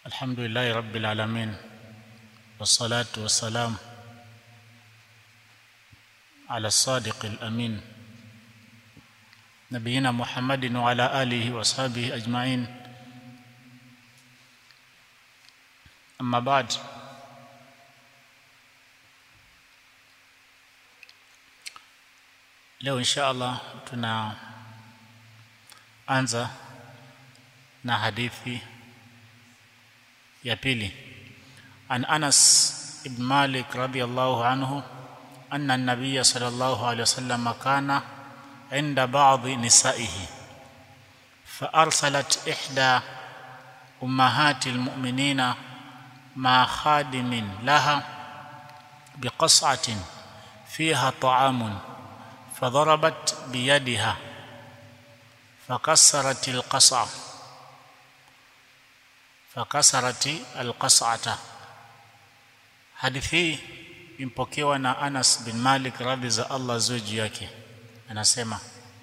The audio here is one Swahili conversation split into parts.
الحمد لله رب العالمين والصلاة والسلام على الصادق الأمين نبينا محمد وعلى آله وصحبه أجمعين أما بعد leo insha Allah tunaanza na hadithi ya pili an Anas ibn Malik radiyallahu anhu anna an-nabiy sallallahu alayhi wasallam kana inda ba'dhi nisaihi فأرسلت إحدى أمهات المؤمنين مع خادم لها بقصعة فيها طعام فضربت بيدها فكسرت القصعة فكسرت القصعة hadithi impokewa na Anas bin Malik radhi za Allah zuji yake anasema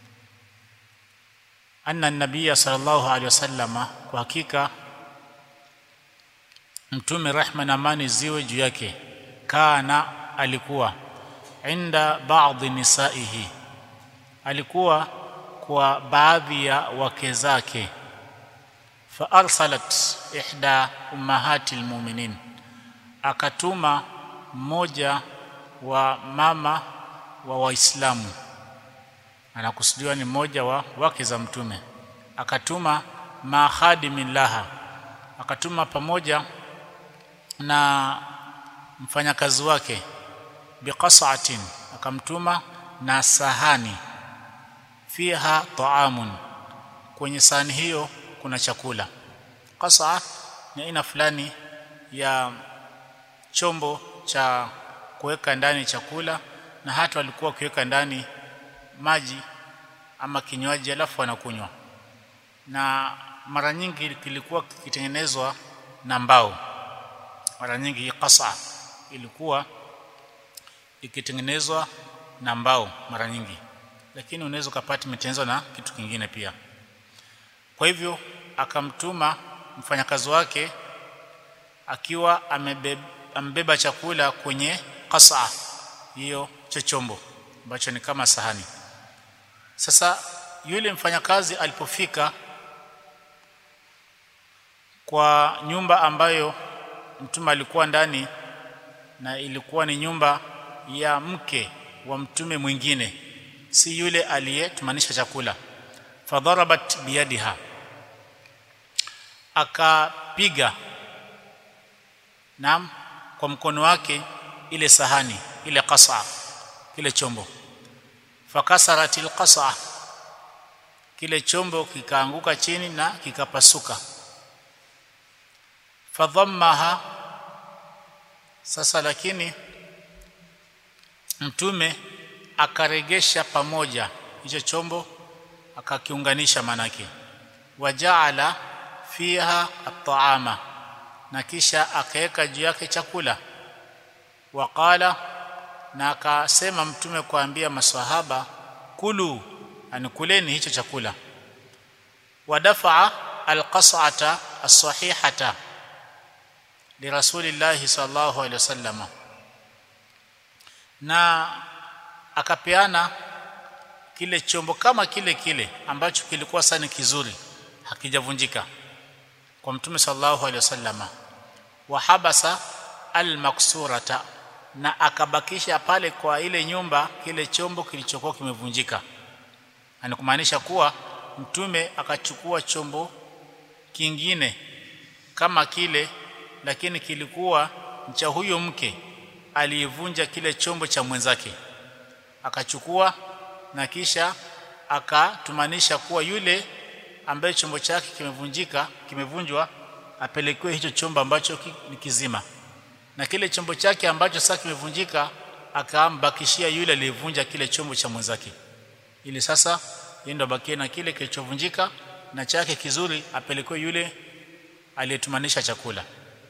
anna nabiyya sallallahu alaihi wasallama kwa hakika mtume rehma na amani ziwe juu yake kana alikuwa inda baadhi nisaihi alikuwa kwa baadhi ya wake zake fa arsalat ihda ummahati almu'minin akatuma mmoja wa mama wa waislamu anakusudiwa ni mmoja wa wake za mtume akatuma ma khadimin laha akatuma pamoja na mfanyakazi wake biqas'atin akamtuma na sahani fiha ta'amun kwenye sahani hiyo kuna chakula qas'a ni aina fulani ya chombo cha kuweka ndani chakula na hata walikuwa wakiweka ndani maji ama kinywaji alafu wanakunywa na mara nyingi kilikuwa kikitengenezwa na mbao mara nyingi hii qas'a ilikuwa ikitengenezwa na mbao mara nyingi lakini unaweza kupata imetengenezwa na kitu kingine pia kwa hivyo akamtuma mfanyakazi wake akiwa amebeba, amebeba chakula kwenye qasa hiyo cha chombo ambacho ni kama sahani sasa yule mfanyakazi alipofika kwa nyumba ambayo mtume alikuwa ndani na ilikuwa ni nyumba ya mke wa mtume mwingine si yule aliyetumanisha chakula fadharabat biyadiha akapiga nam kwa mkono wake ile sahani ile qasa kile chombo fakasarat alqasa kile chombo kikaanguka chini na kikapasuka fadhammaha sasa lakini mtume akaregesha pamoja hicho chombo akakiunganisha manake wajaala fiha at'ama na kisha akaweka juu yake chakula waqala na akasema mtume kuambia maswahaba kulu anikuleni hicho chakula wadafa alqas'ata as-sahihata lirasulillahi sallallahu alaihi wasallam na akapeana kile chombo kama kile kile ambacho kilikuwa sana kizuri hakijavunjika kwa mtume sallallahu alaihi wasallama wa habasa almaksurata na akabakisha pale kwa ile nyumba kile chombo kilichokuwa kimevunjika anakumaanisha kuwa mtume akachukua chombo kingine kama kile lakini kilikuwa cha huyo mke aliyevunja kile chombo cha mwenzake akachukua na kisha akatumanisha kuwa yule ambaye chombo chake kimevunjika kimevunjwa apelekewe hicho chombo ambacho ni kizima na kile chombo chake ambacho sasa kimevunjika akambakishia yule aliyevunja kile chombo cha mwenzake ili sasa yendo bakie na kile kilichovunjika na chake kizuri apelekewe yule aliyetumanisha chakula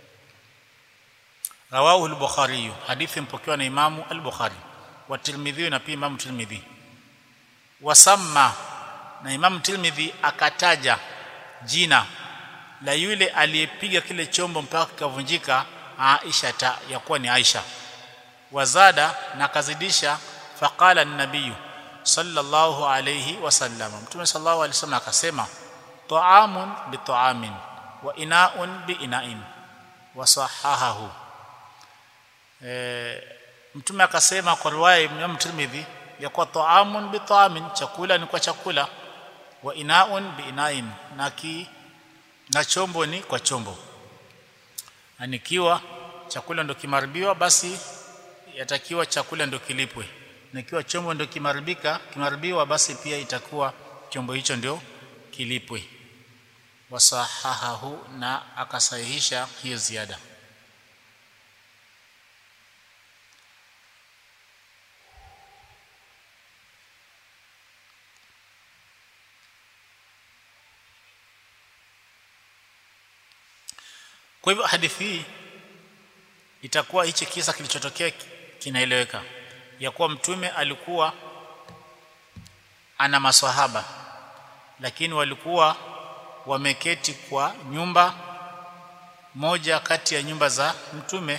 rawahu al-bukhari hadithi mpokewa na imamu al-bukhari wa tirmidhi na pia imamu tirmidhi wasamma na imamu tirmidhi akataja jina la yule aliyepiga kile chombo mpaka kikavunjika Aisha ta yakuwa ni Aisha wazada na kazidisha faqala an-nabiy sallallahu alayhi wasallam mtume sallallahu alayhi wasallam akasema ta'amun bi ta'amin wa ina'un bi ina'in wa sahahahu e, mtume akasema kwa riwaya ya Tirmidhi ya kwa ta'amun bi ta'amin chakula ni kwa chakula wa ina'un bi ina'in na ki na chombo ni kwa chombo anikiwa chakula ndo kimaribiwa basi yatakiwa chakula ndo kilipwe na ikiwa chombo ndo kimaribika kimaribiwa basi pia itakuwa chombo hicho ndio kilipwe wasahahahu na akasahihisha hiyo ziada kwa hivyo hadithi hii itakuwa hichi kisa kilichotokea kinaeleweka ya kuwa mtume alikuwa ana maswahaba lakini walikuwa wameketi kwa nyumba moja kati ya nyumba za mtume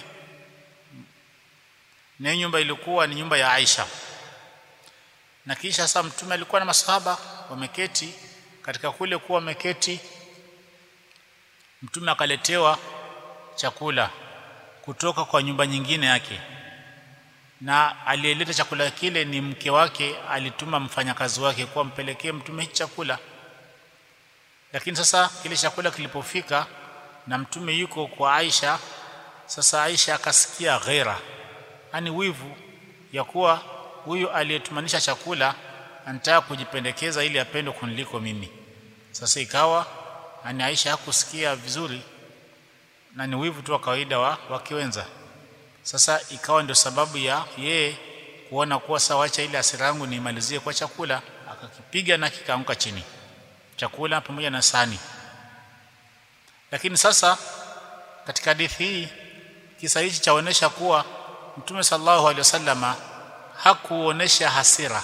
na hiyo nyumba ilikuwa ni nyumba ya Aisha na kisha sasa mtume alikuwa na maswahaba wameketi katika kule kuwa wameketi mtume akaletewa chakula kutoka kwa nyumba nyingine yake na aliyeleta chakula kile ni mke wake alituma mfanyakazi wake kwa mpelekee mtume hichi chakula lakini sasa kile chakula kilipofika na mtume yuko kwa Aisha sasa Aisha akasikia ghera yani wivu ya kuwa huyu aliyetumanisha chakula anataka kujipendekeza ili apendwe kuniliko mimi sasa ikawa ani Aisha hakusikia vizuri na ni wivu tu wa kawaida wa wakiwenza sasa ikawa ndio sababu ya yeye kuona kuwa sawa acha ile hasira yangu niimalizie kwa chakula akakipiga na kikaanguka chini chakula pamoja na sani lakini sasa katika hadithi hii kisa hichi chaonesha kuwa mtume sallallahu alaihi wasallama hakuonesha hasira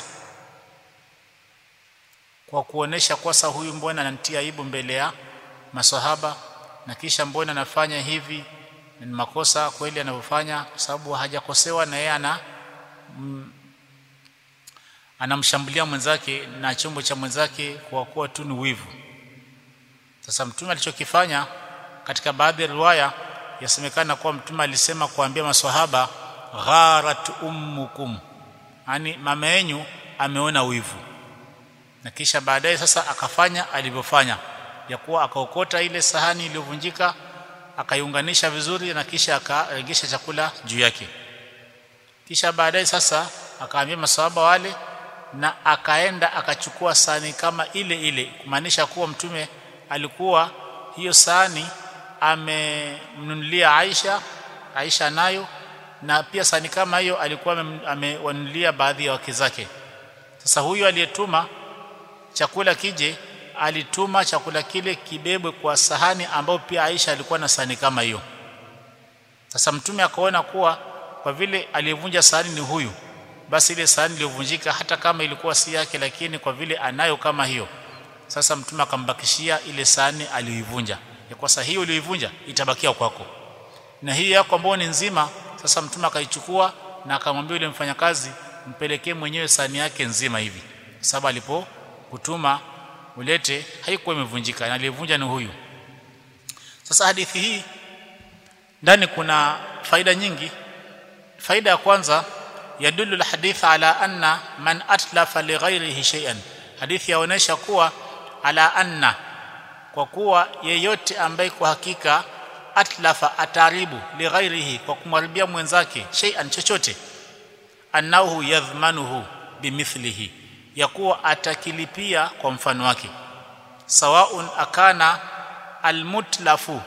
kwa kuonesha kwa sasa huyu mbona ananitia aibu mbele ya maswahaba na kisha mbona anafanya hivi ni makosa kweli anavyofanya kwa sababu hajakosewa na yeye ana mm, anamshambulia mwenzake na chombo cha mwenzake kwa kuwa tu ni wivu sasa mtume alichokifanya katika baadhi ya riwaya yasemekana kuwa mtume alisema kuambia maswahaba gharat ummukum yani mama yenu ameona wivu na kisha baadaye sasa akafanya alivyofanya ya kuwa akaokota ile sahani iliyovunjika akaiunganisha vizuri na kisha akaregesha chakula juu yake kisha baadaye sasa akaambia maswahaba wale na akaenda akachukua sahani kama ile ile kumaanisha kuwa mtume alikuwa hiyo sahani amemnunulia Aisha Aisha nayo na pia sahani kama hiyo alikuwa amewanunulia baadhi ya wake zake sasa huyu aliyetuma chakula kije alituma chakula kile kibebwe kwa sahani ambayo pia Aisha alikuwa na sahani kama hiyo sasa mtume akaona kuwa kwa vile aliyevunja sahani ni huyu basi ile sahani iliyovunjika hata kama ilikuwa si yake lakini kwa vile anayo kama hiyo sasa mtume akambakishia ile sahani aliyoivunja ya kwa sahihi uliyoivunja itabakia kwako na hii yako ambayo ni nzima sasa mtume akaichukua na akamwambia yule mfanyakazi mpelekee mwenyewe sahani yake nzima hivi sababu alipokutuma ulete haikuwa imevunjika na aliyevunja ni huyu sasa hadithi hii ndani kuna faida nyingi faida ya kwanza yadullu alhadith ala anna man atlafa lighairihi shay'an hadithi yaonesha kuwa ala anna kwa kuwa yeyote ambaye kwa hakika atlafa ataribu lighairihi kwa kumharibia mwenzake shay'an chochote annahu yadhmanuhu bimithlihi ya kuwa atakilipia kwa mfano wake sawaun akana almutlafu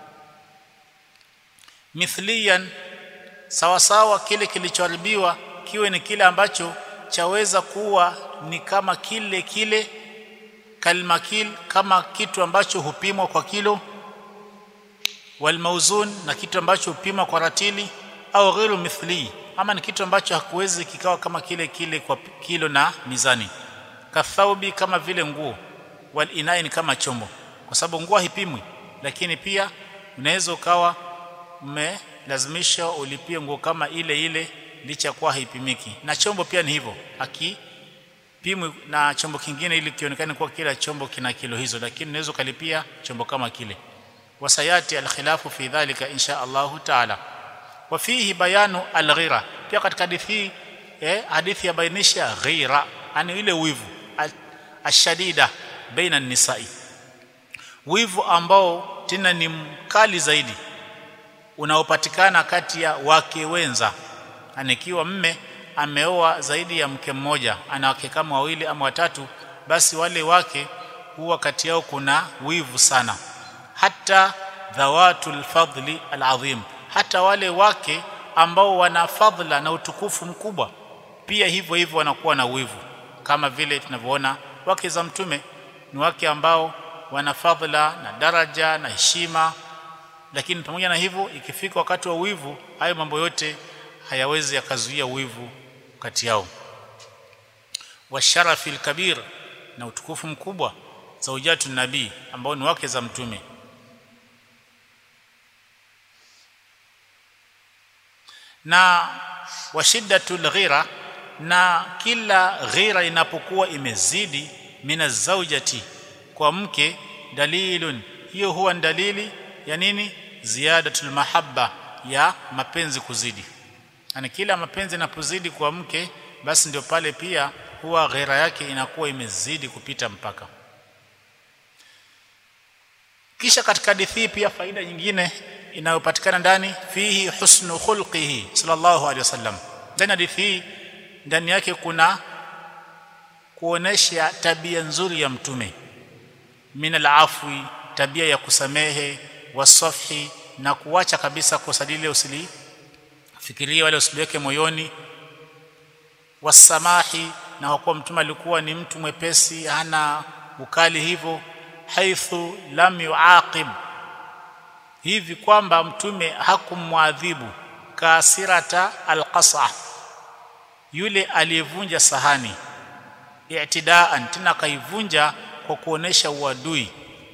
mithliyan sawa sawa kile kilichoharibiwa kiwe ni kile ambacho chaweza kuwa ni kama kile kile kalmakil kama kitu ambacho hupimwa kwa kilo walmauzun na kitu ambacho hupimwa kwa ratili au ghairu mithli ama ni kitu ambacho hakuwezi kikawa kama kile kile kwa kilo na mizani kathaubi kama vile nguo wal inain kama chombo kwa sababu nguo haipimwi lakini pia unaweza ukawa umelazimisha ulipie nguo kama ile ile licha kuwa haipimiki na chombo pia ni hivyo akipimwi na chombo kingine ili kionekane kuwa kila chombo kina kilo hizo lakini unaweza ukalipia chombo kama kile wasayati alkhilafu fi dhalika insha Allahu taala wa fihi bayanu alghira pia katika hadithi hii eh, hadithi ya bainisha ghira yani ile wivu ashadida baina nisai wivu ambao tena ni mkali zaidi unaopatikana kati ya wake wenza anikiwa mme ameoa zaidi ya mke mmoja ana wake kama wawili ama watatu basi wale wake huwa kati yao kuna wivu sana hata dhawatul fadli alazim hata wale wake ambao wana fadhila na utukufu mkubwa pia hivyo hivyo wanakuwa na wivu kama vile tunavyoona wake za mtume ni wake ambao wana fadhila na daraja na heshima lakini pamoja na hivyo ikifika wakati wa wivu hayo mambo yote hayawezi yakazuia wivu kati yao washarafi alkabir na utukufu mkubwa zaujatu nabii ambao ni wake za mtume na washiddatul ghira na kila ghira inapokuwa imezidi mina zaujati kwa mke dalilun hiyo huwa dalili ya nini ziyadatul mahabba ya mapenzi kuzidi yani kila mapenzi yanapozidi kwa mke basi ndio pale pia huwa ghera yake inakuwa imezidi kupita mpaka kisha katika hadithi pia faida nyingine inayopatikana ndani fihi husnu khulqihi sallallahu alaihi wasallam ndani hadithi hii ndani yake kuna kuonesha tabia nzuri ya mtume min alafwi tabia ya kusamehe wasafhi na kuacha kabisa kosa lile usilifikirie wala usiliweke moyoni wasamahi na kwa kuwa mtume alikuwa ni mtu mwepesi hana ukali hivyo haithu lam yuaqib hivi kwamba mtume hakumwadhibu kasirata alqasa yule aliyevunja sahani i'tidaan tena kaivunja kwa kuonesha uadui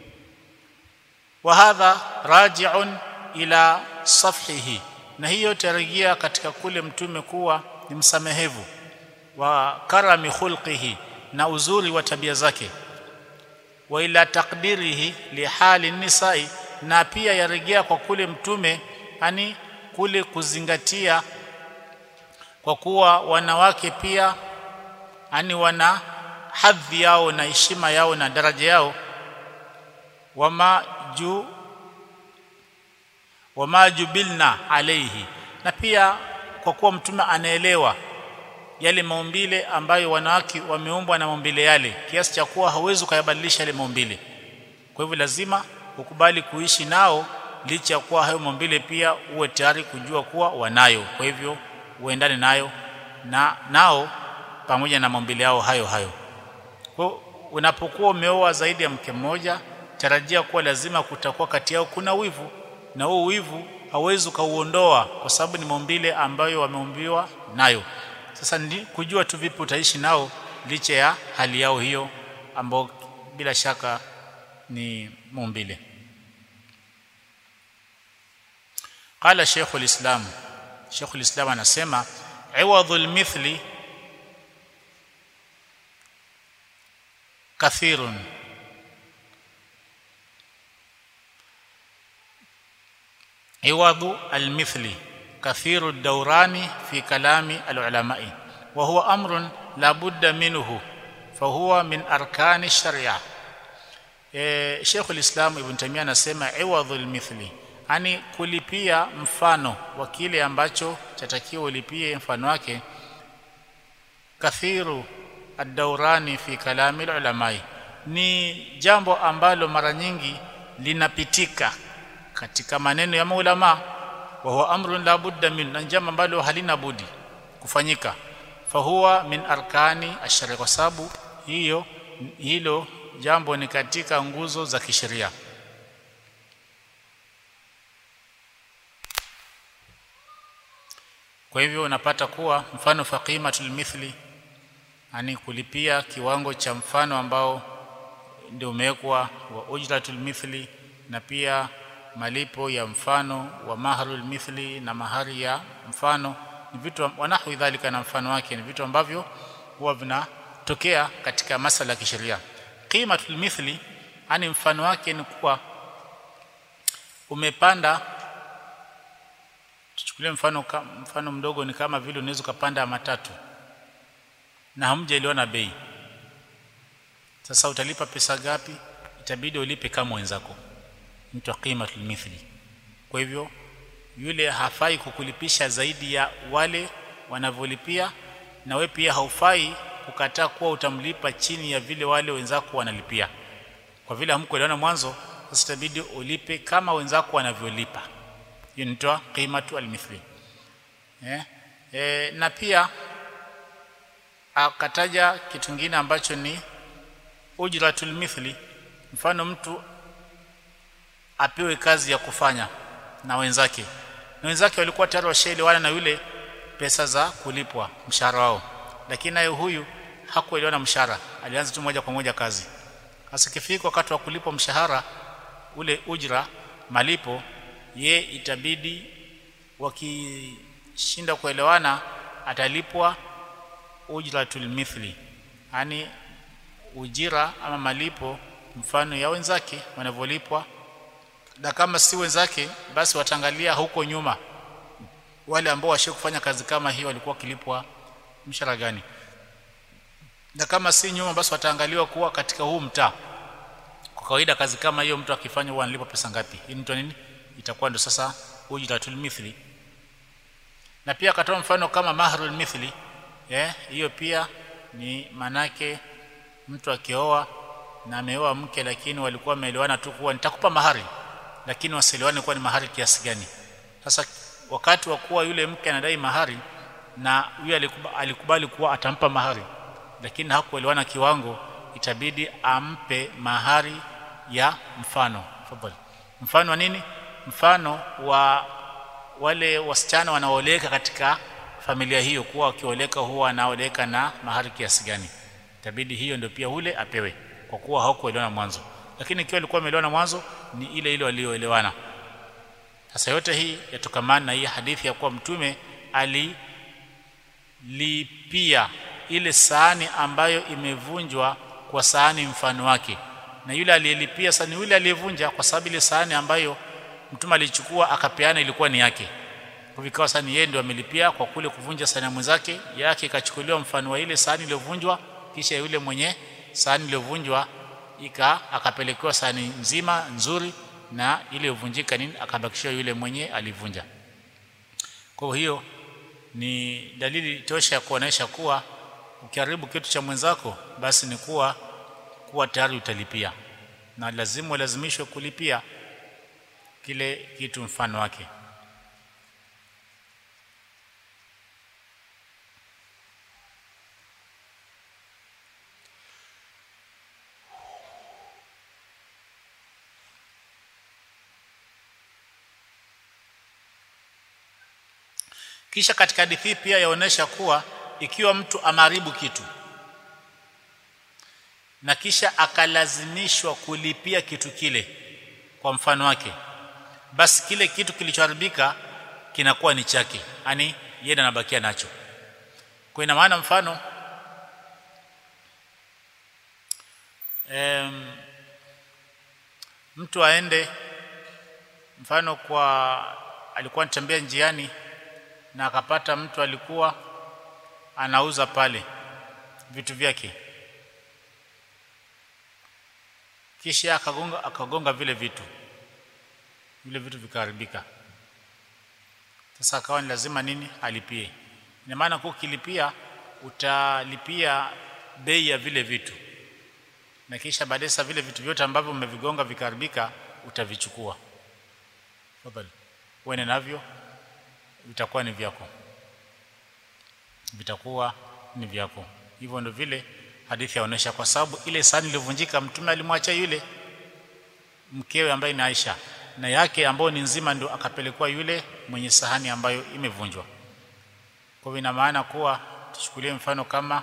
wa hadha raji'un ila safhihi na hiyo tarejea katika kule mtume kuwa ni msamehevu wa karami khulqihi na uzuri wa tabia zake wa ila takdirihi lihali nisai na pia yarejea kwa kule mtume yani kule kuzingatia kwa kuwa wanawake pia yani wana hadhi yao na heshima yao na daraja yao wama ju wama jubilna alayhi na pia kwa kuwa mtume anaelewa yale maumbile ambayo wanawake wameumbwa na maumbile yale kiasi cha kuwa hawezi kuyabadilisha yale maumbile kwa hivyo lazima ukubali kuishi nao licha ya kuwa hayo maumbile pia uwe tayari kujua kuwa wanayo kwa hivyo uendane nayo na nao pamoja na maumbile yao hayo hayo kwa unapokuwa umeoa zaidi ya mke mmoja tarajia kuwa lazima kutakuwa kati yao kuna wivu na huo wivu hauwezi ukauondoa kwa sababu ni maumbile ambayo wameumbiwa nayo sasa ndi kujua tu vipi utaishi nao licha ya hali yao hiyo ambao bila shaka ni maumbile qala shaykh alislam shaykh alislam anasema iwadhul mithli kathirun iwadhu almithli كثير الدوران في كلام العلماء وهو امر لا بد منه فهو من اركان الشريعه eh Sheikh al-Islam Ibn Taymiyyah anasema iwadhul mithli yani kulipia mfano wa kile ambacho chatakiwa ulipie mfano wake kathiru ad-dawrani fi kalami al-ulamai ni jambo ambalo mara nyingi linapitika katika maneno ya maulama wa huwa amrun la budda min na jambo ambalo halina budi kufanyika fahuwa min arkani ashari kwa sababu hiyo hilo jambo ni katika nguzo za kisheria kwa hivyo unapata kuwa mfano faqimatul mithli ani kulipia kiwango cha mfano ambao ndio umewekwa wa ujratul mithli na pia malipo ya mfano wa maharul mithli na mahari ya mfano ni vitu wanahu dhalika na mfano wake ni vitu ambavyo huwa vinatokea katika masala ya kisheria qimatul mithli ani mfano wake ni kuwa umepanda tuchukulie mfano mfano mdogo ni kama vile unaweza kupanda matatu na hamjaelewana bei sasa utalipa pesa gapi itabidi ulipe kama wenzako mtu qimatul mithli kwa hivyo yule hafai kukulipisha zaidi ya wale wanavyolipia na we pia haufai kukataa kuwa utamlipa chini ya vile wale wenzako wanalipia kwa vile hamkuelewana mwanzo sasa itabidi ulipe kama wenzako wanavyolipa hiyo inaitwa qimatu almithli eh e, na pia akataja kitu kingine ambacho ni ujratul mithli mfano mtu apewe kazi ya kufanya na wenzake na wenzake walikuwa tayari washaelewana na yule pesa za kulipwa mshahara wao lakini naye huyu hakuelewana mshahara alianza tu moja kwa moja kazi sasa kifika wakati wa kulipwa mshahara ule ujra malipo ye itabidi wakishinda kuelewana atalipwa ujratul mithli yani ujira ama malipo mfano ya wenzake wanavyolipwa na kama si wenzake basi wataangalia huko nyuma wale ambao washe kufanya kazi kama hiyo walikuwa kilipwa mshahara gani na kama si nyuma basi wataangaliwa kuwa katika huu mtaa kwa kawaida kazi kama hiyo mtu akifanya huwa analipwa pesa ngapi hii mtu nini itakuwa ndo sasa ujratul mithli na pia akatoa mfano kama mahrul mithli eh hiyo pia ni manake mtu akioa na ameoa mke lakini walikuwa wameelewana tu kuwa nitakupa mahari lakini wasiliwane kuwa ni mahari kiasi gani sasa wakati wa kuwa yule mke anadai mahari na yule alikubali, alikubali kuwa atampa mahari lakini hakuelewana kiwango itabidi ampe mahari ya mfano fadhali mfano wa nini mfano wa wale wasichana wanaoleka katika familia hiyo kuwa wakioleka huwa wanaoleka na mahari kiasi gani itabidi hiyo ndio pia ule apewe kwa kuwa hawakuelewana mwanzo lakini ikiwa alikuwa ameelewana mwanzo ni ile ile walioelewana sasa yote hii yatokamana na hii hadithi ya kuwa mtume alilipia ile sahani ambayo imevunjwa kwa sahani mfano wake na yule aliyelipia sasa ni yule aliyevunja kwa sababu ile sahani ambayo mtume alichukua akapeana ilikuwa ni yake kwa vikawa sahani yeye ndio amelipia kwa kule kuvunja sahani mwenzake yake ikachukuliwa mfano wa ile sahani iliyovunjwa kisha yule mwenye sahani iliyovunjwa ika akapelekewa sahani nzima nzuri na ile iliyovunjika nini akabakishiwa yule mwenye alivunja kwa hiyo ni dalili tosha ya kuonesha kuwa ukiharibu kitu cha mwenzako basi ni kuwa kuwa tayari utalipia na lazima ulazimishwe kulipia kile kitu mfano wake kisha katika hadithi pia yaonesha kuwa ikiwa mtu ameharibu kitu na kisha akalazimishwa kulipia kitu kile kwa mfano wake basi kile kitu kilichoharibika kinakuwa ni chake yani yeye anabakia nacho kwa ina maana mfano em, mtu aende mfano kwa alikuwa anatembea njiani na akapata mtu alikuwa anauza pale vitu vyake kisha akagonga akagonga vile vitu vile vitu vikaharibika sasa akawa ni lazima nini alipie ina maana kwa ukilipia utalipia bei ya vile vitu na kisha baadaye sasa vile vitu vyote ambavyo umevigonga vikaharibika utavichukua tafadhali uende navyo vitakuwa ni vyako vitakuwa ni vyako hivyo ndio vile hadithi yaonesha kwa sababu ile sahani iliyovunjika mtume alimwacha yule mkewe ambaye ni Aisha na yake ambayo ni nzima ndio akapelekwa yule mwenye sahani ambayo imevunjwa kwa hivyo ina maana kuwa tuchukulie mfano kama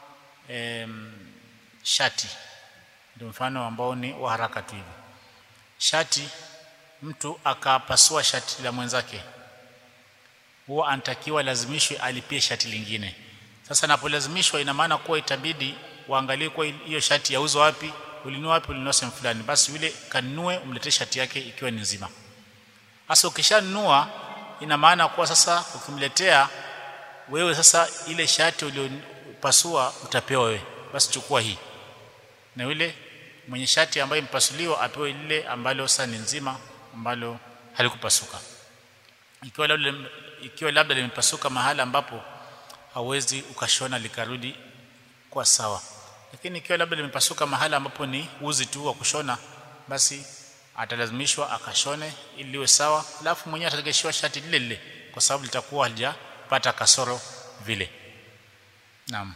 em, shati ndio mfano ambao ni wa haraka tu hivi shati mtu akapasua shati la mwenzake huwa anatakiwa lazimishwe alipie shati lingine sasa napolazimishwa ina maana kuwa itabidi waangalie kwa hiyo shati yauzwa wapi ulinunua wapi ulinunua sehemu fulani basi yule kanunue umletee shati yake ikiwa ni nzima sasa ukishanunua ina maana kuwa sasa ukimletea wewe sasa ile shati uliyopasua utapewa wewe basi chukua hii na yule mwenye shati ambaye mpasuliwa apewe lile ambalo sasa ni nzima ambalo halikupasuka ikiwa labda ikiwa labda limepasuka mahala ambapo hauwezi ukashona likarudi kwa sawa lakini ikiwa labda limepasuka mahala ambapo ni uzi tu wa kushona basi atalazimishwa akashone ili liwe sawa alafu mwenyewe ataregeshiwa shati lile lile kwa sababu litakuwa halijapata kasoro vile naam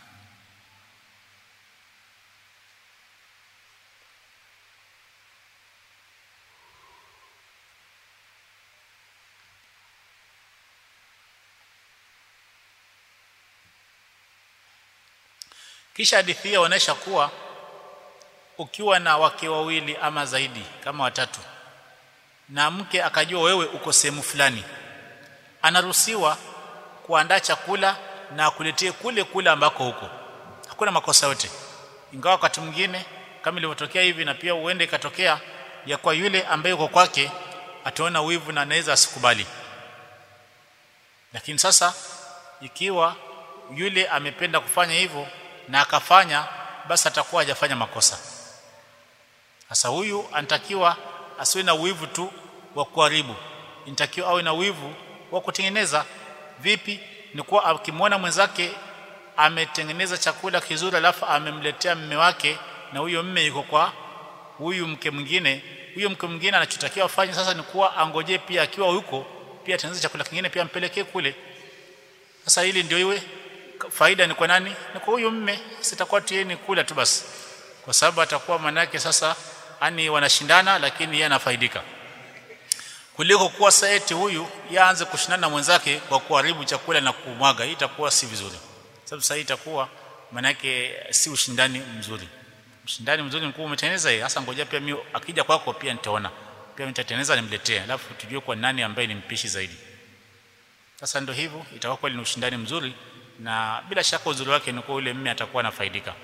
kisha hadithi hii inaonyesha kuwa ukiwa na wake wawili ama zaidi kama watatu na mke akajua wewe uko sehemu fulani anaruhusiwa kuandaa chakula na akuletee kule kule ambako huko hakuna makosa yote ingawa wakati mwingine kama ilivyotokea hivi na pia uende ikatokea ya kwa yule ambaye uko kwake ataona wivu na anaweza asikubali lakini sasa ikiwa yule amependa kufanya hivyo na akafanya basi atakuwa hajafanya makosa sasa huyu anatakiwa asiwe na wivu tu wa kuharibu inatakiwa awe na wivu wa kutengeneza vipi ni kuwa akimwona mwenzake ametengeneza chakula kizuri alafu amemletea mme wake na huyo mme yuko kwa huyu mke mwingine huyo mke mwingine anachotakiwa afanye sasa ni kuwa angojee pia akiwa huko pia atengeneze chakula kingine pia ampelekee kule sasa hili ndio iwe faida ni kwa nani ni kwa huyu mme sitakuwa tieni kula tu basi kwa sababu atakuwa manake sasa ani wanashindana lakini yeye anafaidika kuliko kuwa saeti huyu yaanze kushindana na mwenzake kwa kuharibu chakula na kumwaga hii itakuwa si vizuri sababu sasa itakuwa manake si ushindani mzuri ushindani mzuri mkuu umetengeneza yeye hasa ngoja pia mimi akija kwako pia nitaona pia nitatengeneza nimletee alafu tujue kwa nani ambaye ni mpishi zaidi sasa ndio hivyo itakuwa kweli ni ushindani mzuri na bila shaka uzuri wake ni kwa yule mme atakuwa anafaidika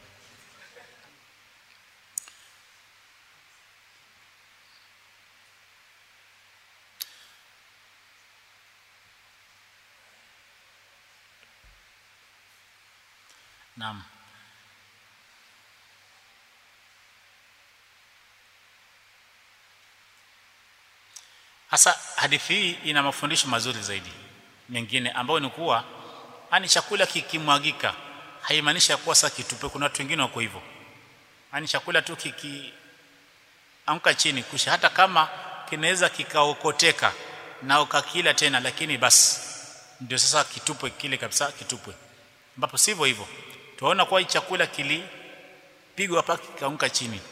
Naam. Hasa hadithi hii ina mafundisho mazuri zaidi mengine ambayo ni kuwa ani chakula kikimwagika haimaanishi kuwa sasa kitupe kuna watu wengine wako hivyo ani chakula tu kiki anka chini kusha hata kama kinaweza kikaokoteka na ukakila tena lakini basi ndio sasa kitupwe kile kabisa kitupwe ambapo sivyo hivyo tunaona kwa chakula kilipigwa hapa kikaanguka chini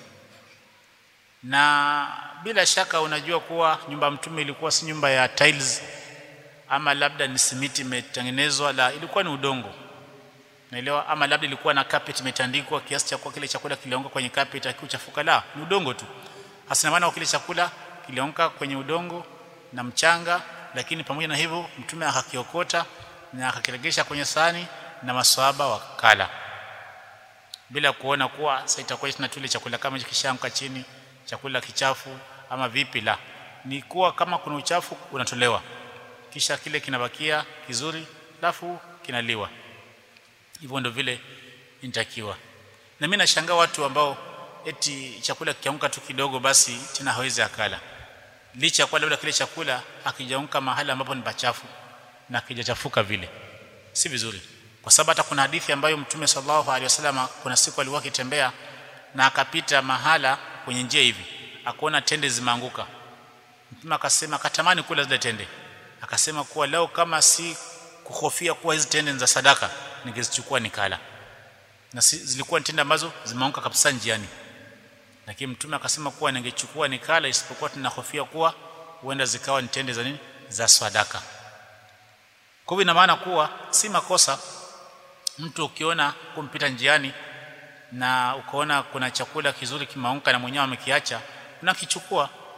na bila shaka unajua kuwa nyumba mtume ilikuwa si nyumba ya tiles ama labda ni simiti imetengenezwa la ilikuwa ni udongo naelewa ama labda ilikuwa na carpet imetandikwa kiasi cha kwa kile chakula kilianguka kwenye carpet akiuchafuka la ni udongo tu hasina maana kile chakula kilianguka kwenye udongo na mchanga lakini pamoja na hivyo mtume akakiokota na akakiregesha kwenye sahani na maswahaba wakala bila kuona kuwa sasa itakuwa tuna tule chakula kama kishamka chini chakula kichafu ama vipi la ni kuwa kama kuna uchafu unatolewa kisha kile kinabakia kizuri alafu kinaliwa hivyo ndio vile inatakiwa na mimi nashangaa watu ambao eti chakula kikiamka tu kidogo basi tena hawezi akala licha kwa labda kile chakula akijaunka mahali ambapo ni pachafu na kijachafuka vile si vizuri kwa sababu hata kuna hadithi ambayo mtume sallallahu alaihi wasallam kuna siku alikuwa akitembea na akapita mahala kwenye njia hivi akaona tende zimeanguka mtume akasema akatamani kula zile tende akasema kuwa leo kama si kuhofia kuwa hizi tende za sadaka ningezichukua nikala na si, zilikuwa tende ambazo zimeanguka kabisa njiani lakini mtume akasema kuwa ningechukua nikala isipokuwa tunahofia kuwa huenda zikawa ni tende za nini za sadaka kwa hivyo ina maana kuwa si makosa mtu ukiona kumpita njiani na ukaona kuna chakula kizuri kimeanguka na mwenyewe amekiacha unakichukua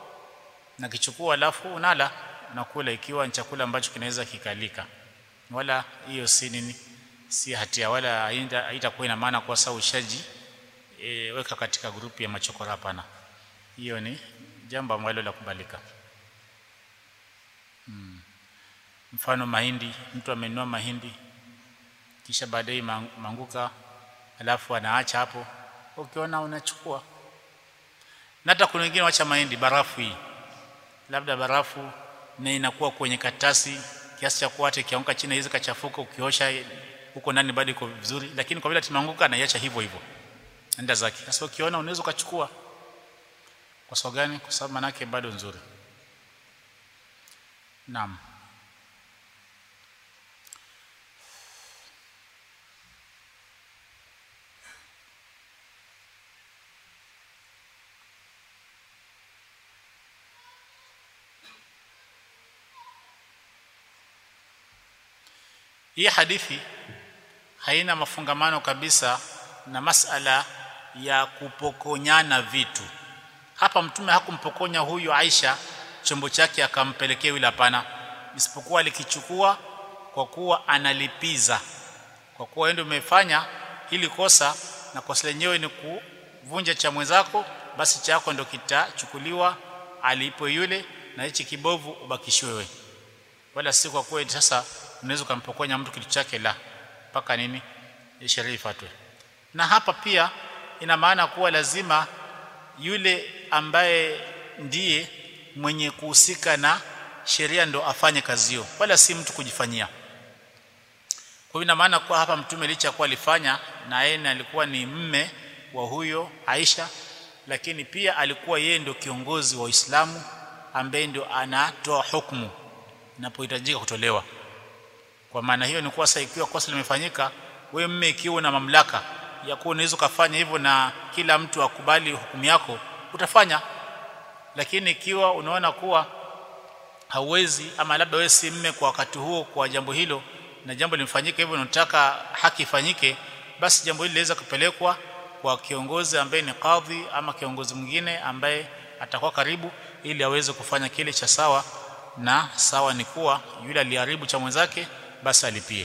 na kichukua alafu unala unakula ikiwa ni chakula ambacho kinaweza kikalika wala hiyo si nini si hatia wala haitakuwa ina maana kwa sababu ushaji e, weka katika grupu ya machokora hapana hiyo ni jambo ambalo la kubalika hmm. mfano mahindi mtu amenunua mahindi kisha baadaye manguka alafu anaacha hapo ukiona unachukua na hata kuna wengine wacha mahindi barafu hii labda barafu na inakuwa kwenye katasi kiasi cha kuwa hata ikianguka chini hizi kachafuka ukiosha huko ndani bado iko vizuri lakini kwa vile timanguka anaiacha hivyo hivyo enda zake sasa ukiona unaweza ukachukua kwa sababu gani kwa sababu manake bado nzuri naam hii hadithi haina mafungamano kabisa na masala ya kupokonyana vitu hapa mtume hakumpokonya huyu Aisha chombo chake akampelekea yule hapana isipokuwa alikichukua kwa kuwa analipiza kwa kuwa wewe ndio umefanya hili kosa na kosa lenyewe ni kuvunja cha mwenzako basi chako ndio kitachukuliwa alipo yule na hichi kibovu ubakishiwe wewe wala si kwa kuwa sasa unaweza kumpokonya mtu kitu chake la mpaka nini sheria ifuatwe na hapa pia ina maana kuwa lazima yule ambaye ndiye mwenye kuhusika na sheria ndo afanye kazi hiyo wala si mtu kujifanyia kwa hiyo ina maana kuwa hapa mtume licha kuwa alifanya na yeye alikuwa ni mme wa huyo Aisha lakini pia alikuwa yeye ndio kiongozi wa Uislamu ambaye ndio anatoa hukumu inapohitajika kutolewa kwa maana hiyo ni kuwa sasa ikiwa kosa limefanyika wewe mme ikiwa na mamlaka ya kuwa unaweza kufanya hivyo na kila mtu akubali hukumu yako utafanya lakini ikiwa unaona kuwa hauwezi ama labda wewe si mme kwa wakati huo kwa jambo hilo na jambo limefanyika hivyo unataka haki ifanyike basi jambo hili linaweza kupelekwa kwa kiongozi ambaye ni kadhi ama kiongozi mwingine ambaye atakuwa karibu ili aweze kufanya kile cha sawa na sawa ni kuwa yule aliharibu cha mwenzake basi alipie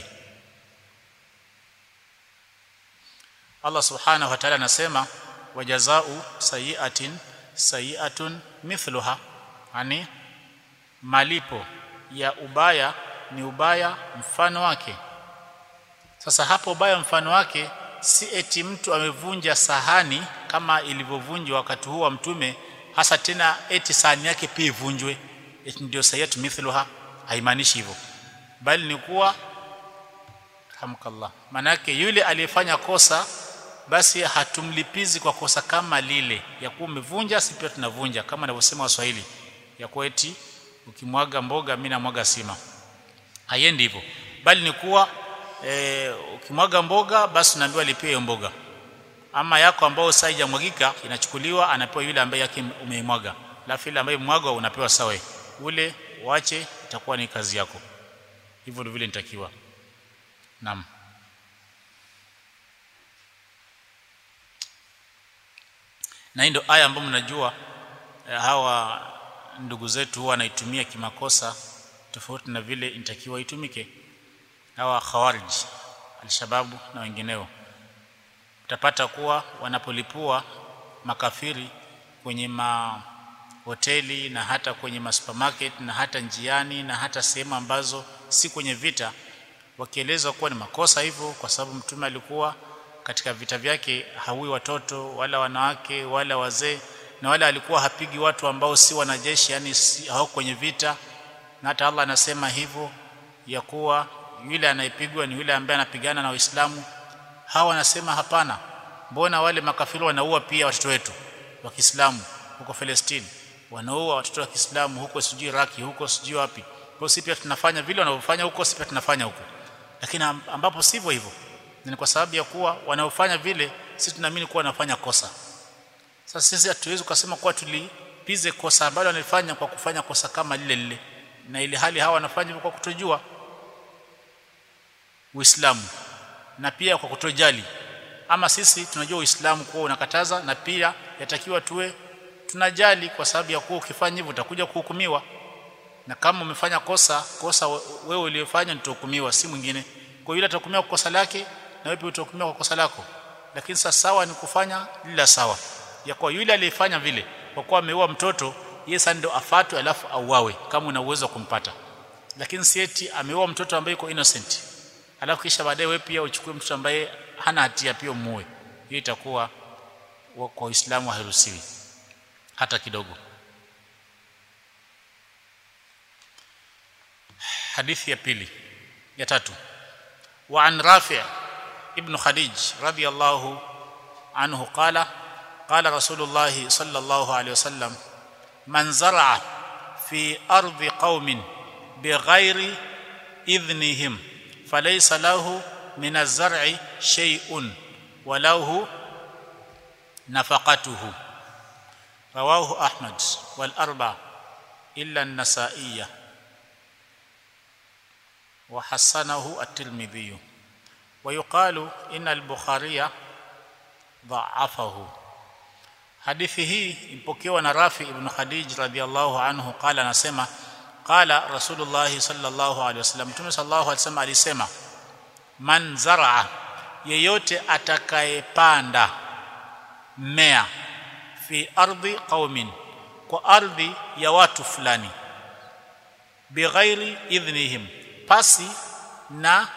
Allah subhanahu wa ta'ala anasema wajazau sayiatin sayiatun mithluha yani malipo ya ubaya ni ubaya mfano wake sasa hapo ubaya mfano wake si eti mtu amevunja sahani kama ilivyovunjwa wakati huo wa mtume hasa tena eti sahani yake pia ivunjwe eti ndio sayiatu mithluha haimaanishi hivyo bali ni kuwa hamkallah manake yule aliyefanya kosa basi hatumlipizi kwa kosa kama lile ya kuwa umevunja si pia tunavunja kama anavyosema Waswahili ya kuwa eti ukimwaga mboga mimi namwaga sima haiendi hivyo bali ni kuwa e, ukimwaga mboga basi unaambiwa lipie hiyo mboga ama yako ambao sasa haijamwagika inachukuliwa anapewa yule ambaye yake umeimwaga alafu ile ambaye mwagwa unapewa sawa ule wache itakuwa ni kazi yako hivyo ndivyo vile nitakiwa naam na hii ndio aya ambayo mnajua hawa ndugu zetu huwa wanaitumia kimakosa tofauti na vile inatakiwa itumike hawa khawarij alshababu na wengineo utapata kuwa wanapolipua makafiri kwenye mahoteli na hata kwenye masupermarket na hata njiani na hata sehemu ambazo si kwenye vita wakieleza kuwa ni makosa hivyo kwa sababu mtume alikuwa katika vita vyake haui watoto wala wanawake wala wazee na wala alikuwa hapigi watu ambao si wanajeshi yani si, hao kwenye vita na hata Allah anasema hivyo ya kuwa yule anayepigwa ni yule ambaye anapigana na Waislamu hawa wanasema hapana mbona wale makafiri wanaua pia watoto wetu wa Kiislamu huko Palestina wanaua watoto wa Kiislamu huko sijui Iraki huko sijui wapi kwa sisi pia tunafanya vile wanavyofanya huko sisi pia tunafanya huko lakini ambapo sivyo hivyo ni kwa sababu ya kuwa wanaofanya vile sisi tunaamini kuwa wanafanya kosa sasa sisi hatuwezi kusema kuwa tulipize kosa ambalo wanalifanya kwa kufanya kosa kama lile lile na ile hali hawa wanafanya kwa kutojua Uislamu na pia kwa kutojali ama sisi tunajua Uislamu kuwa unakataza na pia yatakiwa tuwe tunajali kwa sababu ya kuwa ukifanya hivyo utakuja kuhukumiwa na kama umefanya kosa kosa wewe uliyofanya utahukumiwa si mwingine kwa yule atahukumiwa kwa kosa lake na wewe pia utahukumiwa kwa kosa lako lakini sasa sawa ni kufanya lila sawa ya kwa yule aliyefanya vile kwa kuwa ameua mtoto yeye sasa ndio afatwe alafu auawe kama una uwezo wa kumpata lakini si eti ameua mtoto ambaye yuko innocent alafu kisha baadaye wewe pia uchukue mtoto ambaye hana hatia pia muue hiyo itakuwa kwa Uislamu hairuhusiwi hata kidogo hadithi ya pili ya tatu wa an rafi' ibn khadij radiyallahu anhu qala qala rasulullah sallallahu alayhi wasallam man zar'a fi ardi qaumin bighairi idhnihim falaysa lahu min az-zar'i shay'un walahu nafaqatuhu rawahu ahmad wal arba illa an-nasa'iyyah وحسنه الترمذي ويقال ان البخاري ضعفه hadithi hii ipokewa na Rafi ibn Khadij radhiallahu anhu qala anasema qala Rasulullah sallallahu alaihi wasallam Mtume sallallahu alaihi wasallam alisema man zaraa yeyote atakayepanda mmea fi ardhi qaumin kwa ardhi ya watu fulani bighairi idhnihim pasi na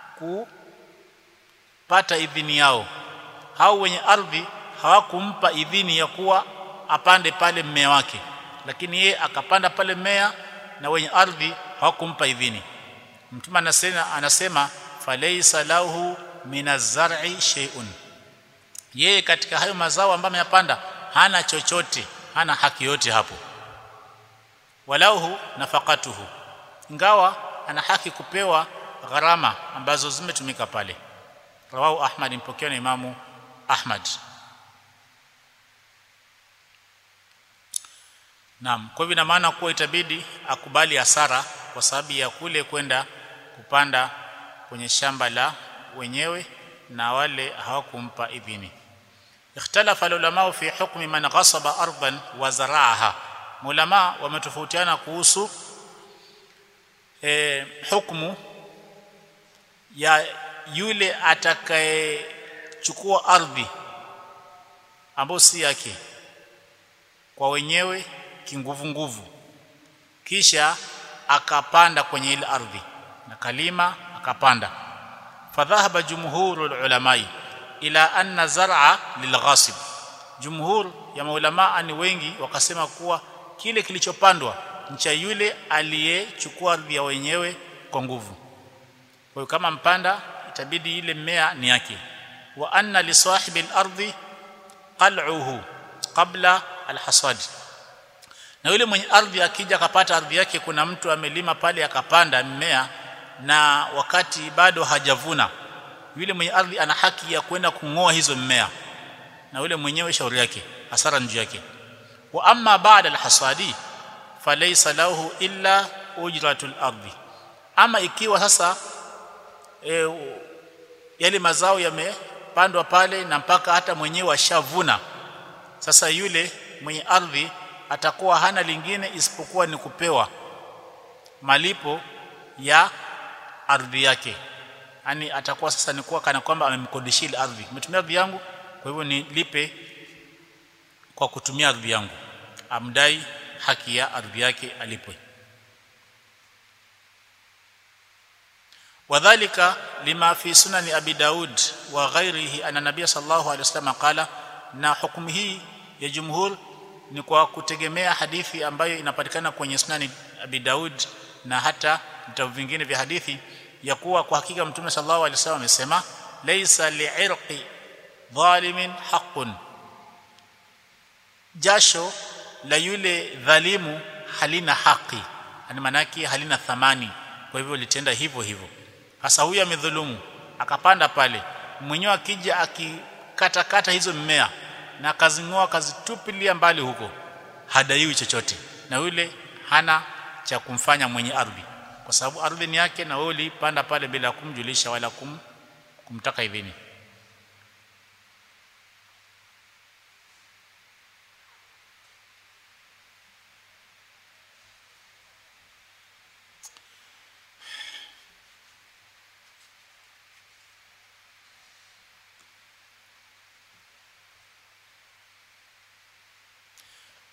kupata idhini yao hao wenye ardhi hawakumpa idhini ya kuwa apande pale mmea wake lakini yeye akapanda pale mmea na wenye ardhi hawakumpa idhini mtume anasema anasema falaysa lahu minaz-zar'i shay'un yeye katika hayo mazao ambayo ameyapanda hana chochote hana haki yote hapo walahu nafaqatuhu ingawa ana haki kupewa gharama ambazo zimetumika pale rawahu ahmad mpokea na imamu ahmad Naam, kwa hivyo ina maana kuwa itabidi akubali hasara kwa sababu ya kule kwenda kupanda kwenye shamba la wenyewe na wale hawakumpa idhini. Ikhtalafa ulama fi hukmi man ghasaba ardan wa zaraaha. Ulama wametofautiana kuhusu e, hukumu ya yule atakayechukua ardhi ambayo si yake kwa wenyewe kinguvu nguvu kisha akapanda kwenye ile ardhi na kalima akapanda fadhahaba jumhurul ulamai ila anna zar'a lilghasib jumhur ya maulama ni wengi wakasema kuwa kile kilichopandwa ni cha yule aliyechukua ardhi ya wenyewe kwa nguvu kwa hiyo kama mpanda itabidi ile mmea ni yake wa anna li sahibi al-ardi qal'uhu qabla al-hasad na yule mwenye ardhi akija akapata ardhi yake kuna mtu amelima pale akapanda mmea na wakati bado hajavuna yule mwenye ardhi ana haki ya kwenda kungoa hizo mmea na yule mwenyewe shauri yake hasara njuu yake wa amma ba'da al-hasadi falaysa lahu illa ujratul ardi ama ikiwa sasa e, yale mazao yamepandwa pale na mpaka hata mwenyewe ashavuna sasa yule mwenye ardhi atakuwa hana lingine isipokuwa ni kupewa malipo ya ardhi yake yani atakuwa sasa ni kuwa kana kwamba amemkodishia ile ardhi umetumia ardhi yangu kwa hivyo nilipe kwa kutumia ardhi yangu amdai haki ya ardhi yake alipwe wadhālika lima fi sunani abi daud wa ghairihi anna nabiy sallallahu alaihi wasallam qala na hukumu hii ya jumhur ni kwa kutegemea hadithi ambayo inapatikana kwenye sunani abi daud na hata vitabu vingine vya hadithi ya kuwa kwa hakika mtume sallallahu alaihi wasallam amesema laysa li'irqi dhalimin haqqun jasho la yule dhalimu halina haki yani manaki halina thamani kwa hivyo litenda hivyo hivyo hasa huyu amedhulumu akapanda pale mwenyewe akija akikatakata hizo mmea na akazingoa akazitupilia mbali huko hadaiwi chochote na yule hana cha kumfanya mwenye ardhi kwa sababu ardhi ni yake na wewe ulipanda pale bila kumjulisha wala kum, kumtaka idhini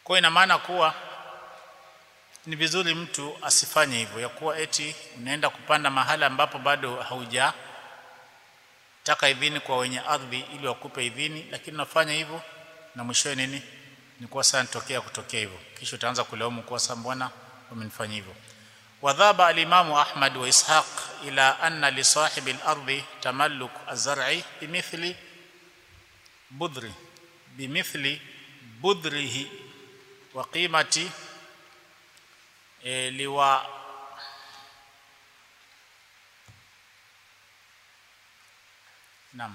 kwa ina maana kuwa ni vizuri mtu asifanye hivyo ya kuwa eti unaenda kupanda mahala ambapo bado hauja taka idhini kwa wenye ardhi ili wakupe idhini lakini unafanya hivyo na mwishowe nini ni kwa sana tokea kutokea hivyo kisha utaanza kulaumu kwa sababu mbona umenifanya hivyo wadhaba alimamu ahmad wa ishaq ila anna li sahibi al-ardi tamalluk az-zar'i bimithli budri bimithli budrihi wa qimati e, liwa Naam.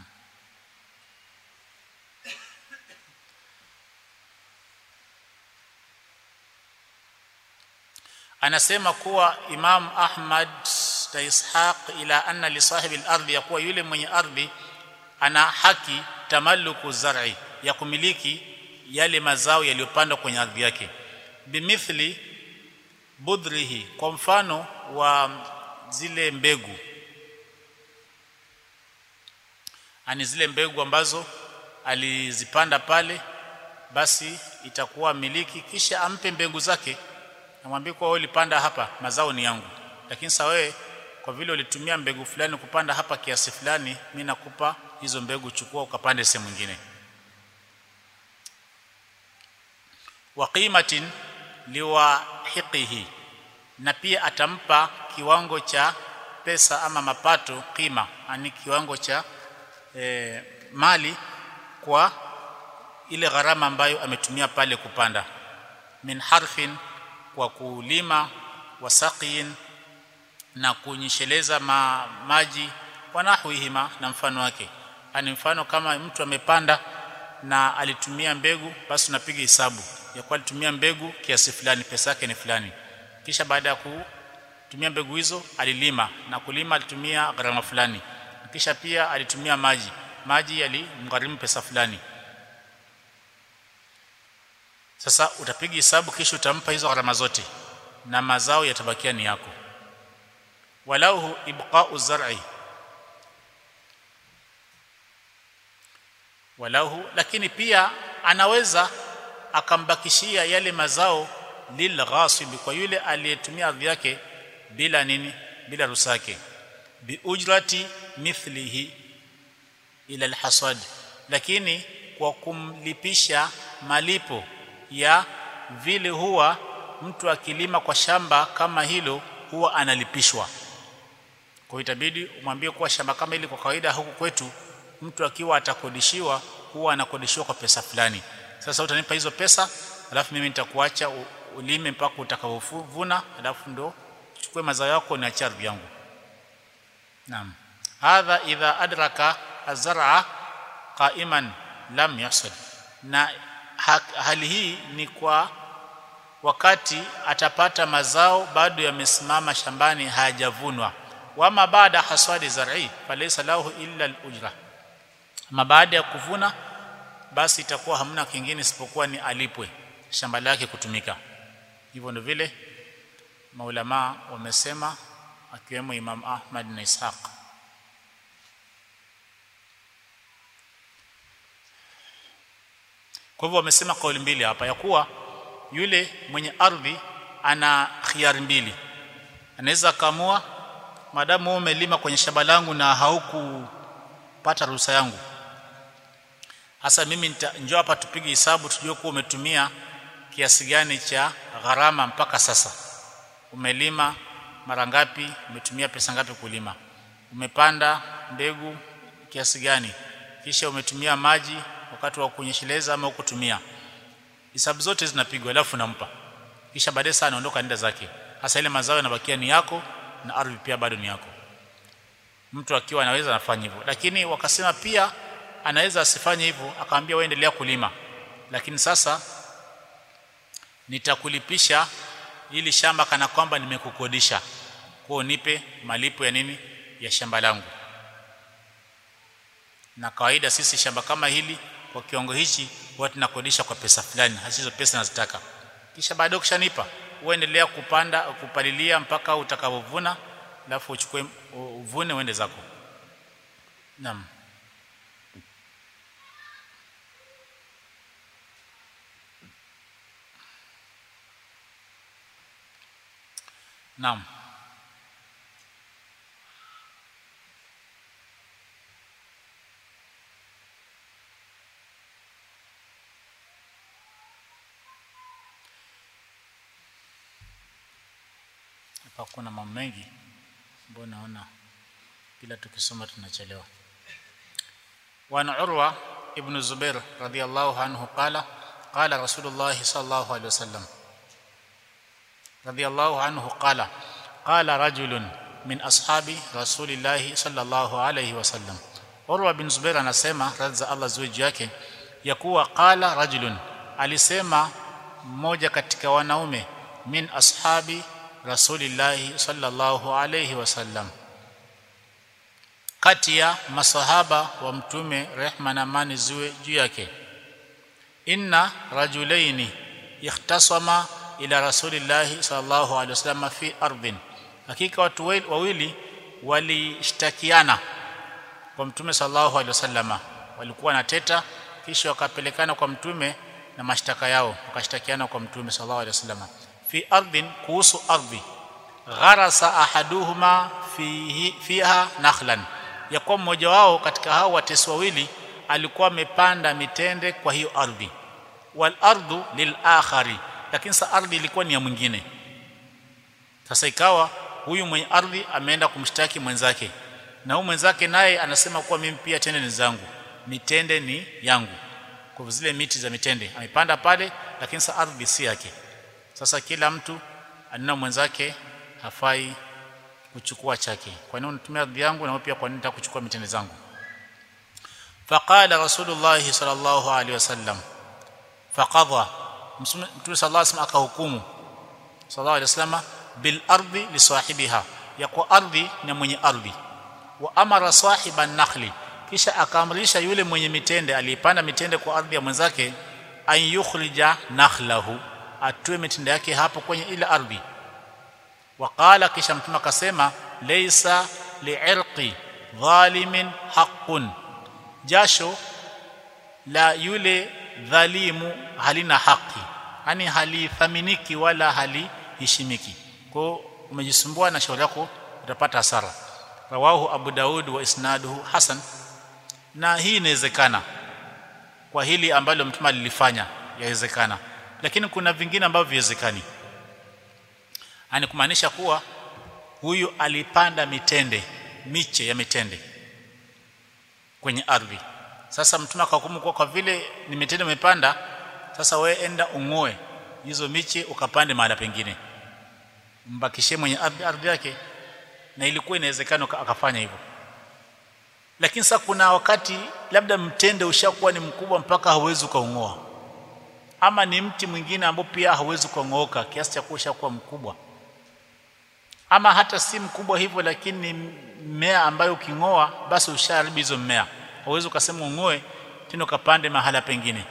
Anasema kuwa Imam Ahmad na Ishaq ila anna li sahibi al-ardhi yakuwa yule mwenye ardhi ana haki tamalluku zar'i ya kumiliki yale mazao yaliyopandwa kwenye ardhi yake bimithli budrihi kwa mfano wa zile mbegu ani zile mbegu ambazo alizipanda pale basi itakuwa miliki kisha ampe mbegu zake namwambie kwa wewe ulipanda hapa mazao ni yangu lakini sasa wewe kwa vile ulitumia mbegu fulani kupanda hapa kiasi fulani mimi nakupa hizo mbegu chukua ukapande sehemu nyingine wa qimatin liwahiqihi na pia atampa kiwango cha pesa ama mapato qima ani kiwango cha e, mali kwa ile gharama ambayo ametumia pale kupanda min harfin kwa kulima wasaqiin na kunyesheleza ma, maji wanahwihima na mfano wake ani mfano kama mtu amepanda na alitumia mbegu basi unapiga hesabu ya kuwa alitumia mbegu kiasi fulani pesa yake ni fulani kisha baada ya kutumia mbegu hizo alilima na kulima alitumia gharama fulani kisha pia alitumia maji maji yalimgharimu pesa fulani sasa utapiga hesabu kisha utampa hizo gharama zote na mazao yatabakia ni yako walau ibqa'u zar'i walahu lakini pia anaweza akambakishia yale mazao lil ghasib kwa yule aliyetumia ardhi yake bila nini bila ruhusa yake bi ujrati mithlihi ila alhasad lakini kwa kumlipisha malipo ya vile huwa mtu akilima kwa shamba kama hilo huwa analipishwa kwa itabidi umwambie kuwa shamba kama hili kwa kawaida huku kwetu mtu akiwa atakodishiwa huwa anakodishiwa kwa pesa fulani sasa utanipa hizo pesa alafu mimi nitakuacha ulime mpaka utakapovuna alafu ndo chukue mazao yako na ardhi yangu naam hadha idha adraka azraa qa'iman lam yahsad na ha, hali hii ni kwa wakati atapata mazao bado yamesimama shambani hayajavunwa wama baada hasadi zar'i falaysa lahu illa al-ujra ama baada ya kuvuna basi itakuwa hamna kingine isipokuwa ni alipwe shamba lake kutumika hivyo ndio vile maulama wamesema akiwemo Imam Ahmad na Ishaq kwa hivyo wamesema kauli mbili hapa ya kuwa yule mwenye ardhi ana khiari mbili anaweza kaamua madamu wewe umelima kwenye shamba langu na haukupata ruhusa yangu hasa mimi njoo hapa tupige hesabu tujue kuwa umetumia kiasi gani cha gharama mpaka sasa umelima mara ngapi umetumia pesa ngapi kulima umepanda mbegu kiasi gani kisha umetumia maji wakati wa kunyesheleza ama ukutumia hesabu zote zinapigwa alafu nampa kisha baadaye sana anaondoka nenda zake hasa ile mazao yanabakia ni yako na ardhi pia bado ni yako mtu akiwa anaweza anafanya hivyo lakini wakasema pia anaweza asifanye hivyo akamwambia wewe endelea kulima lakini sasa nitakulipisha ili shamba kana kwamba nimekukodisha kwa nipe malipo ya nini ya shamba langu na kawaida sisi shamba kama hili kwa kiwango hichi huwa tunakodisha kwa pesa fulani hizo pesa nazitaka kisha baadaye ukishanipa uendelea kupanda kupalilia mpaka utakapovuna alafu uchukue uvune uende zako naam naam hapa kuna mambo mengi ambayo naona kila tukisoma tunachelewa وعن عروة ابن الزبير رضي الله عنه قال قال رسول الله صلى الله عليه وسلم رضي الله عنه قال قال رجل من أصحاب رسول الله صلى الله عليه وسلم عروة بن زبير anasema radhi za Allah ziwe juu yake ya kuwa qala rajulun alisema mmoja katika wanaume min ashabi rasulillahi sallallahu alayhi wasallam kati ya masahaba wa mtume rehma na amani ziwe juu yake inna rajulaini ikhtasama ila rasulillahi sallallahu alaihi wasallam fi ardhin hakika watu wawili walishtakiana kwa mtume sallallahu alaihi wasallam walikuwa na teta kisha wakapelekana kwa mtume na mashtaka yao wakashtakiana kwa mtume sallallahu alaihi wasallam fi ardhin kuhusu ardhi gharasa ahaduhuma fihi fiha nakhlan ya kuwa mmoja wao katika hao watesi wawili alikuwa amepanda mitende kwa hiyo ardhi wal ardu lil akhari lakini sa ardhi ilikuwa ni ya mwingine sasa ikawa huyu mwenye ardhi ameenda kumshtaki mwenzake na huyu mwenzake naye anasema kuwa mimi pia tende ni zangu mitende ni yangu kwa zile miti za mitende amepanda pale lakini sa ardhi si yake sasa kila mtu anena mwenzake hafai kuchukua chake kwa nini unatumia ardhi yangu na wewe pia kwa nini unataka kuchukua mitende zangu faqala rasulullah sallallahu alaihi wasallam faqadha mtume sallallahu alaihi wasallam akahukumu sallallahu alaihi wasallam bil ardi li sahibiha ya kwa ardhi na mwenye ardhi wa amara sahiban nakhli kisha akaamrisha yule mwenye mitende aliyepanda mitende kwa ardhi ya mwenzake an yukhrija nakhlahu atoe mitende yake hapo kwenye ile ardhi waqala kisha mtume akasema laysa li'irqi dhalimin haqqun jasho la yule dhalimu halina haki yani halithaminiki wala haliheshimiki kwa umejisumbua na shauri yako utapata hasara rawahu abu daud wa isnaduhu hasan na hii inawezekana kwa hili ambalo mtume alilifanya yawezekana lakini kuna vingine ambavyo viwezekani ani kumaanisha kuwa huyu alipanda mitende miche ya mitende kwenye ardhi sasa mtume akahukumu kwa kwa vile ni mitende umepanda sasa we enda ungoe hizo miche ukapande mahali pengine mbakishie mwenye ardhi, ardhi yake na ilikuwa inawezekana akafanya hivyo lakini sasa kuna wakati labda mtende ushakuwa ni mkubwa mpaka hauwezi ukaungoa ama ni mti mwingine ambao pia hauwezi kuongooka kiasi cha kuwa ushakuwa mkubwa ama hata si mkubwa hivyo lakini ni mmea ambayo ukingoa basi ushaharibu hizo mmea hauwezi ukasema ungoe tena ukapande mahala pengine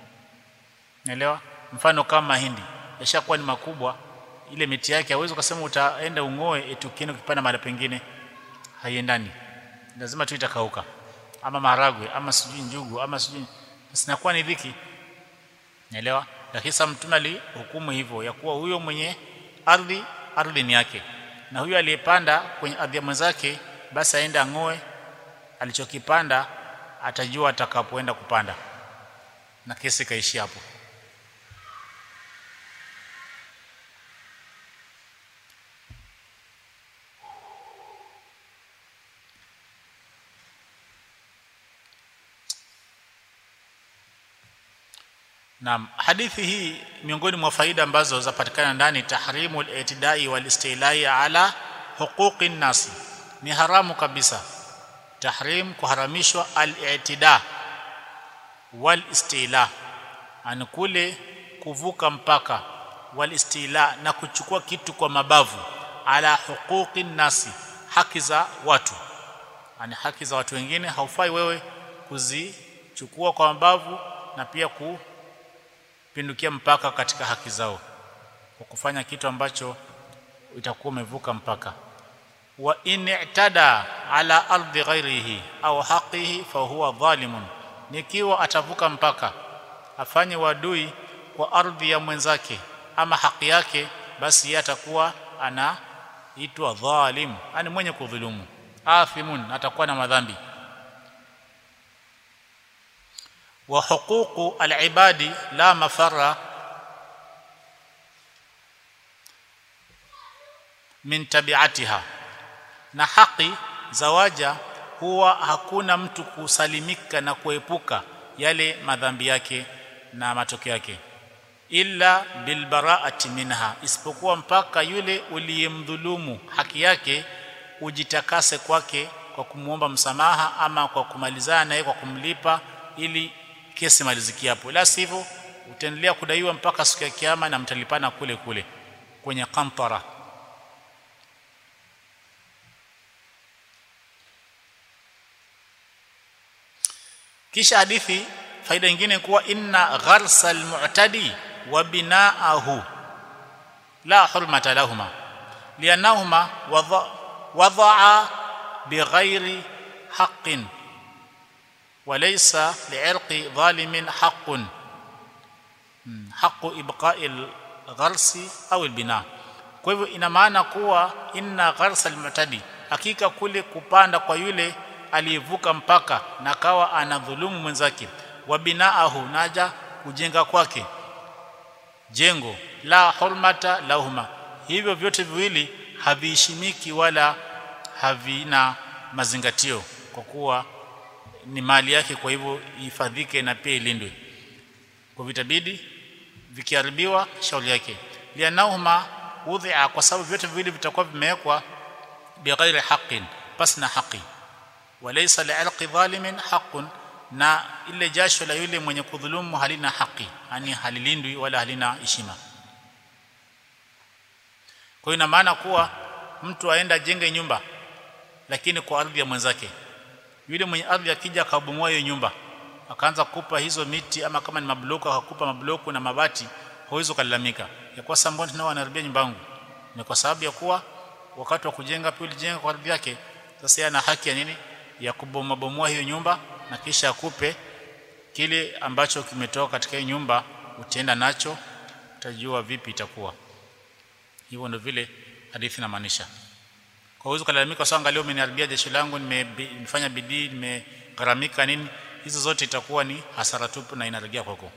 naelewa mfano kama mahindi yashakuwa ni makubwa ile miti yake hauwezi ukasema utaenda ungoe eti ukienda ukipanda mahala pengine haiendani lazima tu itakauka ama maharagwe ama sijui njugu ama sijui sinakuwa ni dhiki naelewa lakini sasa mtume alihukumu hivyo ya kuwa huyo mwenye ardhi ardhi ni yake na huyo aliyepanda kwenye ardhi ya mwenzake basi aende angoe alichokipanda atajua atakapoenda kupanda na kesi kaishi hapo Naam, hadithi hii miongoni mwa faida ambazo zapatikana ndani tahrimul itidai wal istilai ala huquqi nasi. Ni haramu kabisa. Tahrim kuharamishwa al-i'tida wal istila. Ani kule kuvuka mpaka wal istila na kuchukua kitu kwa mabavu ala huquqi nasi, haki za watu. Ani haki za watu wengine haufai wewe kuzichukua kwa mabavu na pia ku pindukia mpaka katika haki zao kwa kufanya kitu ambacho itakuwa umevuka mpaka wa in i'tada ala ardi ghairihi au haqihi fa huwa dhalimun nikiwa atavuka mpaka afanye wadui kwa ardhi ya mwenzake ama haki yake basi yeye atakuwa ana itwa dhalim yani mwenye kudhulumu athimun atakuwa na madhambi wa huququ alibadi la mafarra min tabiatiha na haki za waja huwa hakuna mtu kusalimika na kuepuka yale madhambi yake na matokeo yake illa bilbaraati minha isipokuwa mpaka yule uliyemdhulumu haki yake ujitakase kwake kwa kumwomba msamaha ama kwa kumalizana naye kwa kumlipa ili kesi maliziki hapo la sivyo utaendelea kudaiwa mpaka siku ya kiyama na mtalipana kule kule kwenye qantara kisha hadithi faida nyingine kuwa inna gharsa almu'tadi wa bina'ahu la hurmata lahuma lianahuma wada'a bighairi haqqin وليس لعرق ظالم حق حق ابقاء الغرس au البناء kwa hivyo ina maana kuwa inna gharsa almu'tadi hakika kule kupanda kwa yule aliyevuka mpaka na kawa anadhulumu mwenzake wa binaahu naja kujenga kwake jengo la hurmata lahuma hivyo vyote viwili haviheshimiki wala havina mazingatio kwa kuwa ni mali yake kwa hivyo ihifadhike na pia ilindwe kwa vitabidi vikiharibiwa shauri yake lianahuma udhi'a kwa sababu vyote viwili vitakuwa vimewekwa bighairi haqqin pasna haqi walaysa li'alqi dhalimin haqqun na ile jasho la yule mwenye kudhulumu halina haki yani halilindwi wala halina heshima kwa hiyo ina maana kuwa mtu aenda jenge nyumba lakini kwa ardhi ya mwenzake yule mwenye ardhi akija akabomoa hiyo nyumba akaanza kukupa hizo miti ama kama ni mabloko akakupa mabloko na mabati huwezi kulalamika ya kwa sababu mbona wanaharibia nyumba yangu ni kwa sababu ya kuwa wakati wa kujenga pia ulijenga kwa ardhi yake sasa yana haki ya nini ya kubomoa bomoa hiyo nyumba na kisha akupe kile ambacho kimetoka katika hiyo nyumba utaenda nacho utajua vipi itakuwa hivyo ndio vile hadithi inamaanisha kwa hiyo kalalamika sasa angalia umeniharibia jeshi langu nimefanya bidii nimegharamika nini hizo zote itakuwa ni hasara tupu na inarejea kwako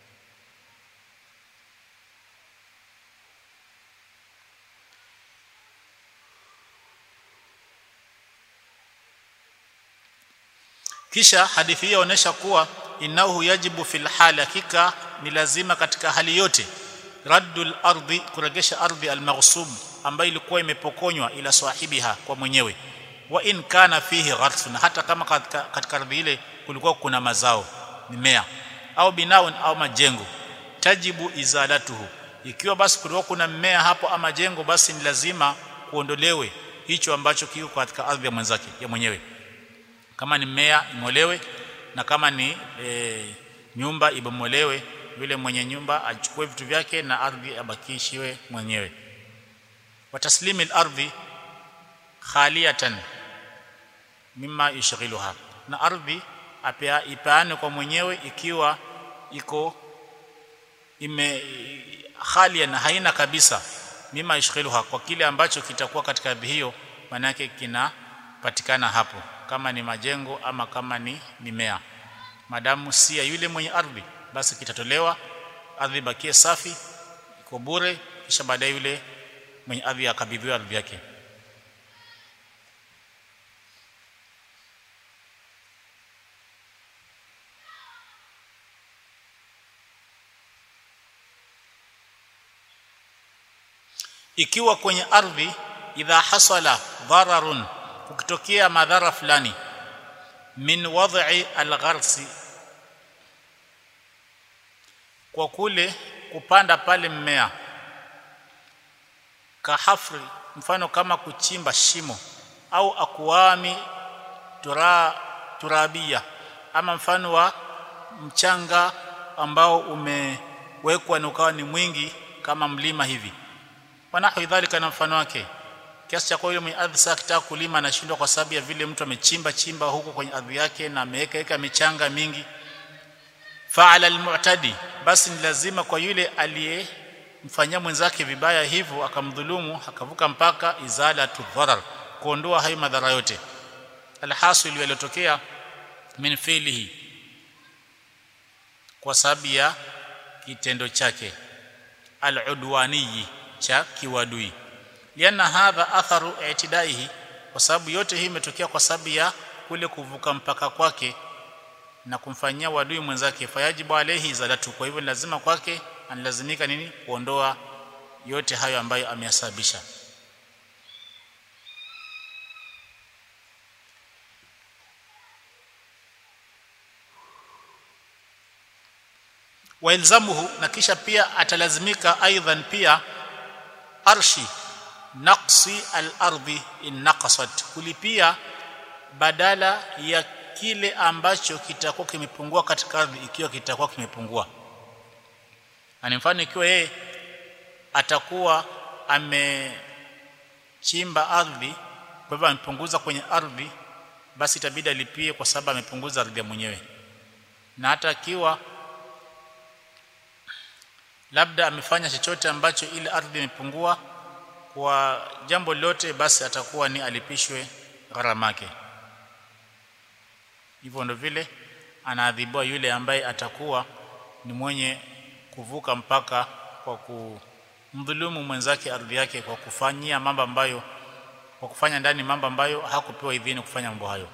kisha hadithi hii inaonyesha kuwa innahu yajibu fil hali hakika ni lazima katika hali yote raddul ardi kuregesha ardhi almaghsub ambayo ilikuwa imepokonywa ila sahibiha kwa mwenyewe wa in kana fihi gharsun hata kama katika, katika ardhi ile kulikuwa kuna mazao mimea au binaun au majengo tajibu izalatuhu ikiwa basi kulikuwa kuna mmea hapo ama jengo basi ni lazima kuondolewe hicho ambacho kiko katika ardhi ya mwenzake ya mwenyewe kama ni mmea imolewe na kama ni e, nyumba ibomolewe yule mwenye nyumba achukue vitu vyake na ardhi abakishiwe mwenyewe wa taslimi al-ardhi khaliyatan mimma yushghiluha na ardhi apea ipaane kwa mwenyewe ikiwa iko ime khalia na haina kabisa mimma yushghiluha kwa kile ambacho kitakuwa katika ardhi hiyo maana yake kinapatikana hapo kama ni majengo ama kama ni mimea madamu si ya yule mwenye ardhi basi kitatolewa ardhi bakie safi iko bure kisha baadaye yule mwenye ardhi akabidhiwa ardhi yake ikiwa kwenye ardhi idha hasala dhararun kukitokea madhara fulani min wad'i algharsi kwa kule kupanda pale mmea kahafri mfano kama kuchimba shimo au akuami tura, turabia ama mfano wa mchanga ambao umewekwa na ukawa ni mwingi kama mlima hivi wanahu dhalika na mfano wake kiasi cha kwa yule mwenye ardhi sasa akitaka kulima anashindwa kwa sababu ya vile mtu amechimba chimba huko kwenye ardhi yake na ameweka weka michanga mingi fa'ala almu'tadi basi ni lazima kwa yule aliye kumfanyia mwenzake vibaya hivyo akamdhulumu akavuka mpaka izalatu dharar kuondoa hayo madhara yote alhasil yaliyotokea min fiilihi kwa sababu ya kitendo chake aludwaniyi cha kiwadui lianna hadha atharu i'tidaihi kwa sababu yote hii imetokea kwa sababu ya kule kuvuka mpaka kwake na kumfanyia wadui mwenzake fayajibu alayhi izalatu kwa hivyo lazima kwake analazimika nini kuondoa yote hayo ambayo ameyasababisha wailzamuhu na kisha pia atalazimika aidan pia arshi naqsi al-ardi in naqasat kulipia badala ya kile ambacho kitakuwa kimepungua katika ardhi ikiwa kitakuwa kimepungua ani mfano ikiwa yeye atakuwa amechimba ardhi kwa hivyo amepunguza kwenye ardhi basi itabidi alipie kwa sababu amepunguza ardhi mwenyewe na hata akiwa labda amefanya chochote ambacho ile ardhi imepungua kwa jambo lote basi atakuwa ni alipishwe gharama yake hivyo ndo vile anaadhibiwa yule ambaye atakuwa ni mwenye kuvuka mpaka kwa kumdhulumu mwenzake ardhi yake kwa kufanyia mambo ambayo kwa kufanya ndani mambo ambayo hakupewa idhini kufanya mambo hayo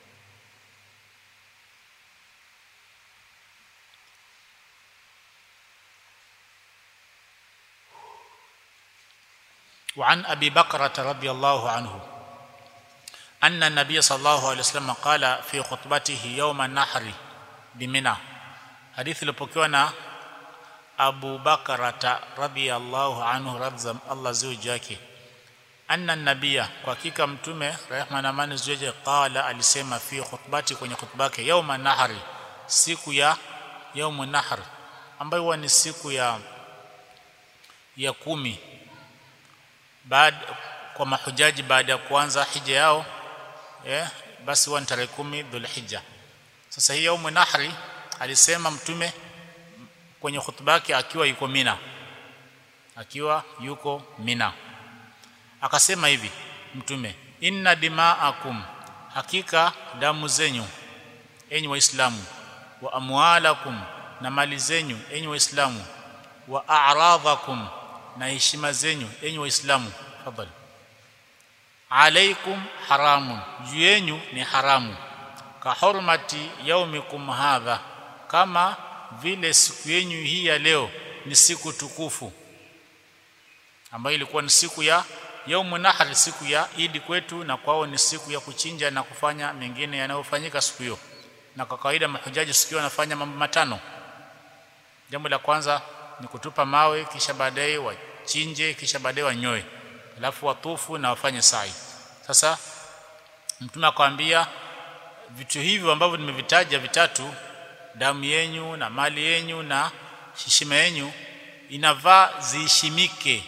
وعن أبي بكرة رضي الله عنه أن النبي صلى الله عليه وسلم قال في خطبته يوم النحر بمنى حديث لبوكيونا أبو بكرة رضي الله عنه رضي الله زوجake anna nabia kwa hakika mtume rehma na amani ziwe qala alisema fi khutbati kwenye khutba yake yauma nahari siku ya yaumu nahr ambayo huwa ni siku ya ya kumi baada kwa mahujaji baada ya kuanza hija yao eh basi huwa ni tarehe kumi dhulhijja sasa hii yaumu nahri alisema mtume kwenye khutba yake akiwa yuko Mina akiwa yuko Mina akasema hivi mtume inna dima'akum hakika damu zenyu enyi waislamu wa amwalakum na mali zenyu enyi waislamu wa a'radhakum na heshima zenyu enyi waislamu fadhali alaikum haramun juu yenu ni haramu ka hurmati yaumikum hadha kama vile siku yenu hii ya leo ni siku tukufu ambayo ilikuwa ni siku ya yaumu nahr siku ya idi kwetu na kwao ni siku ya kuchinja na kufanya mengine yanayofanyika siku hiyo na kwa kawaida mahujaji siku hiyo wanafanya mambo matano jambo la kwanza ni kutupa mawe kisha baadaye wachinje kisha baadaye wanyoe alafu watufu na wafanye sai sasa mtume akamwambia vitu hivyo ambavyo nimevitaja vitatu damu yenyu na mali yenyu na heshima yenyu inavaa ziheshimike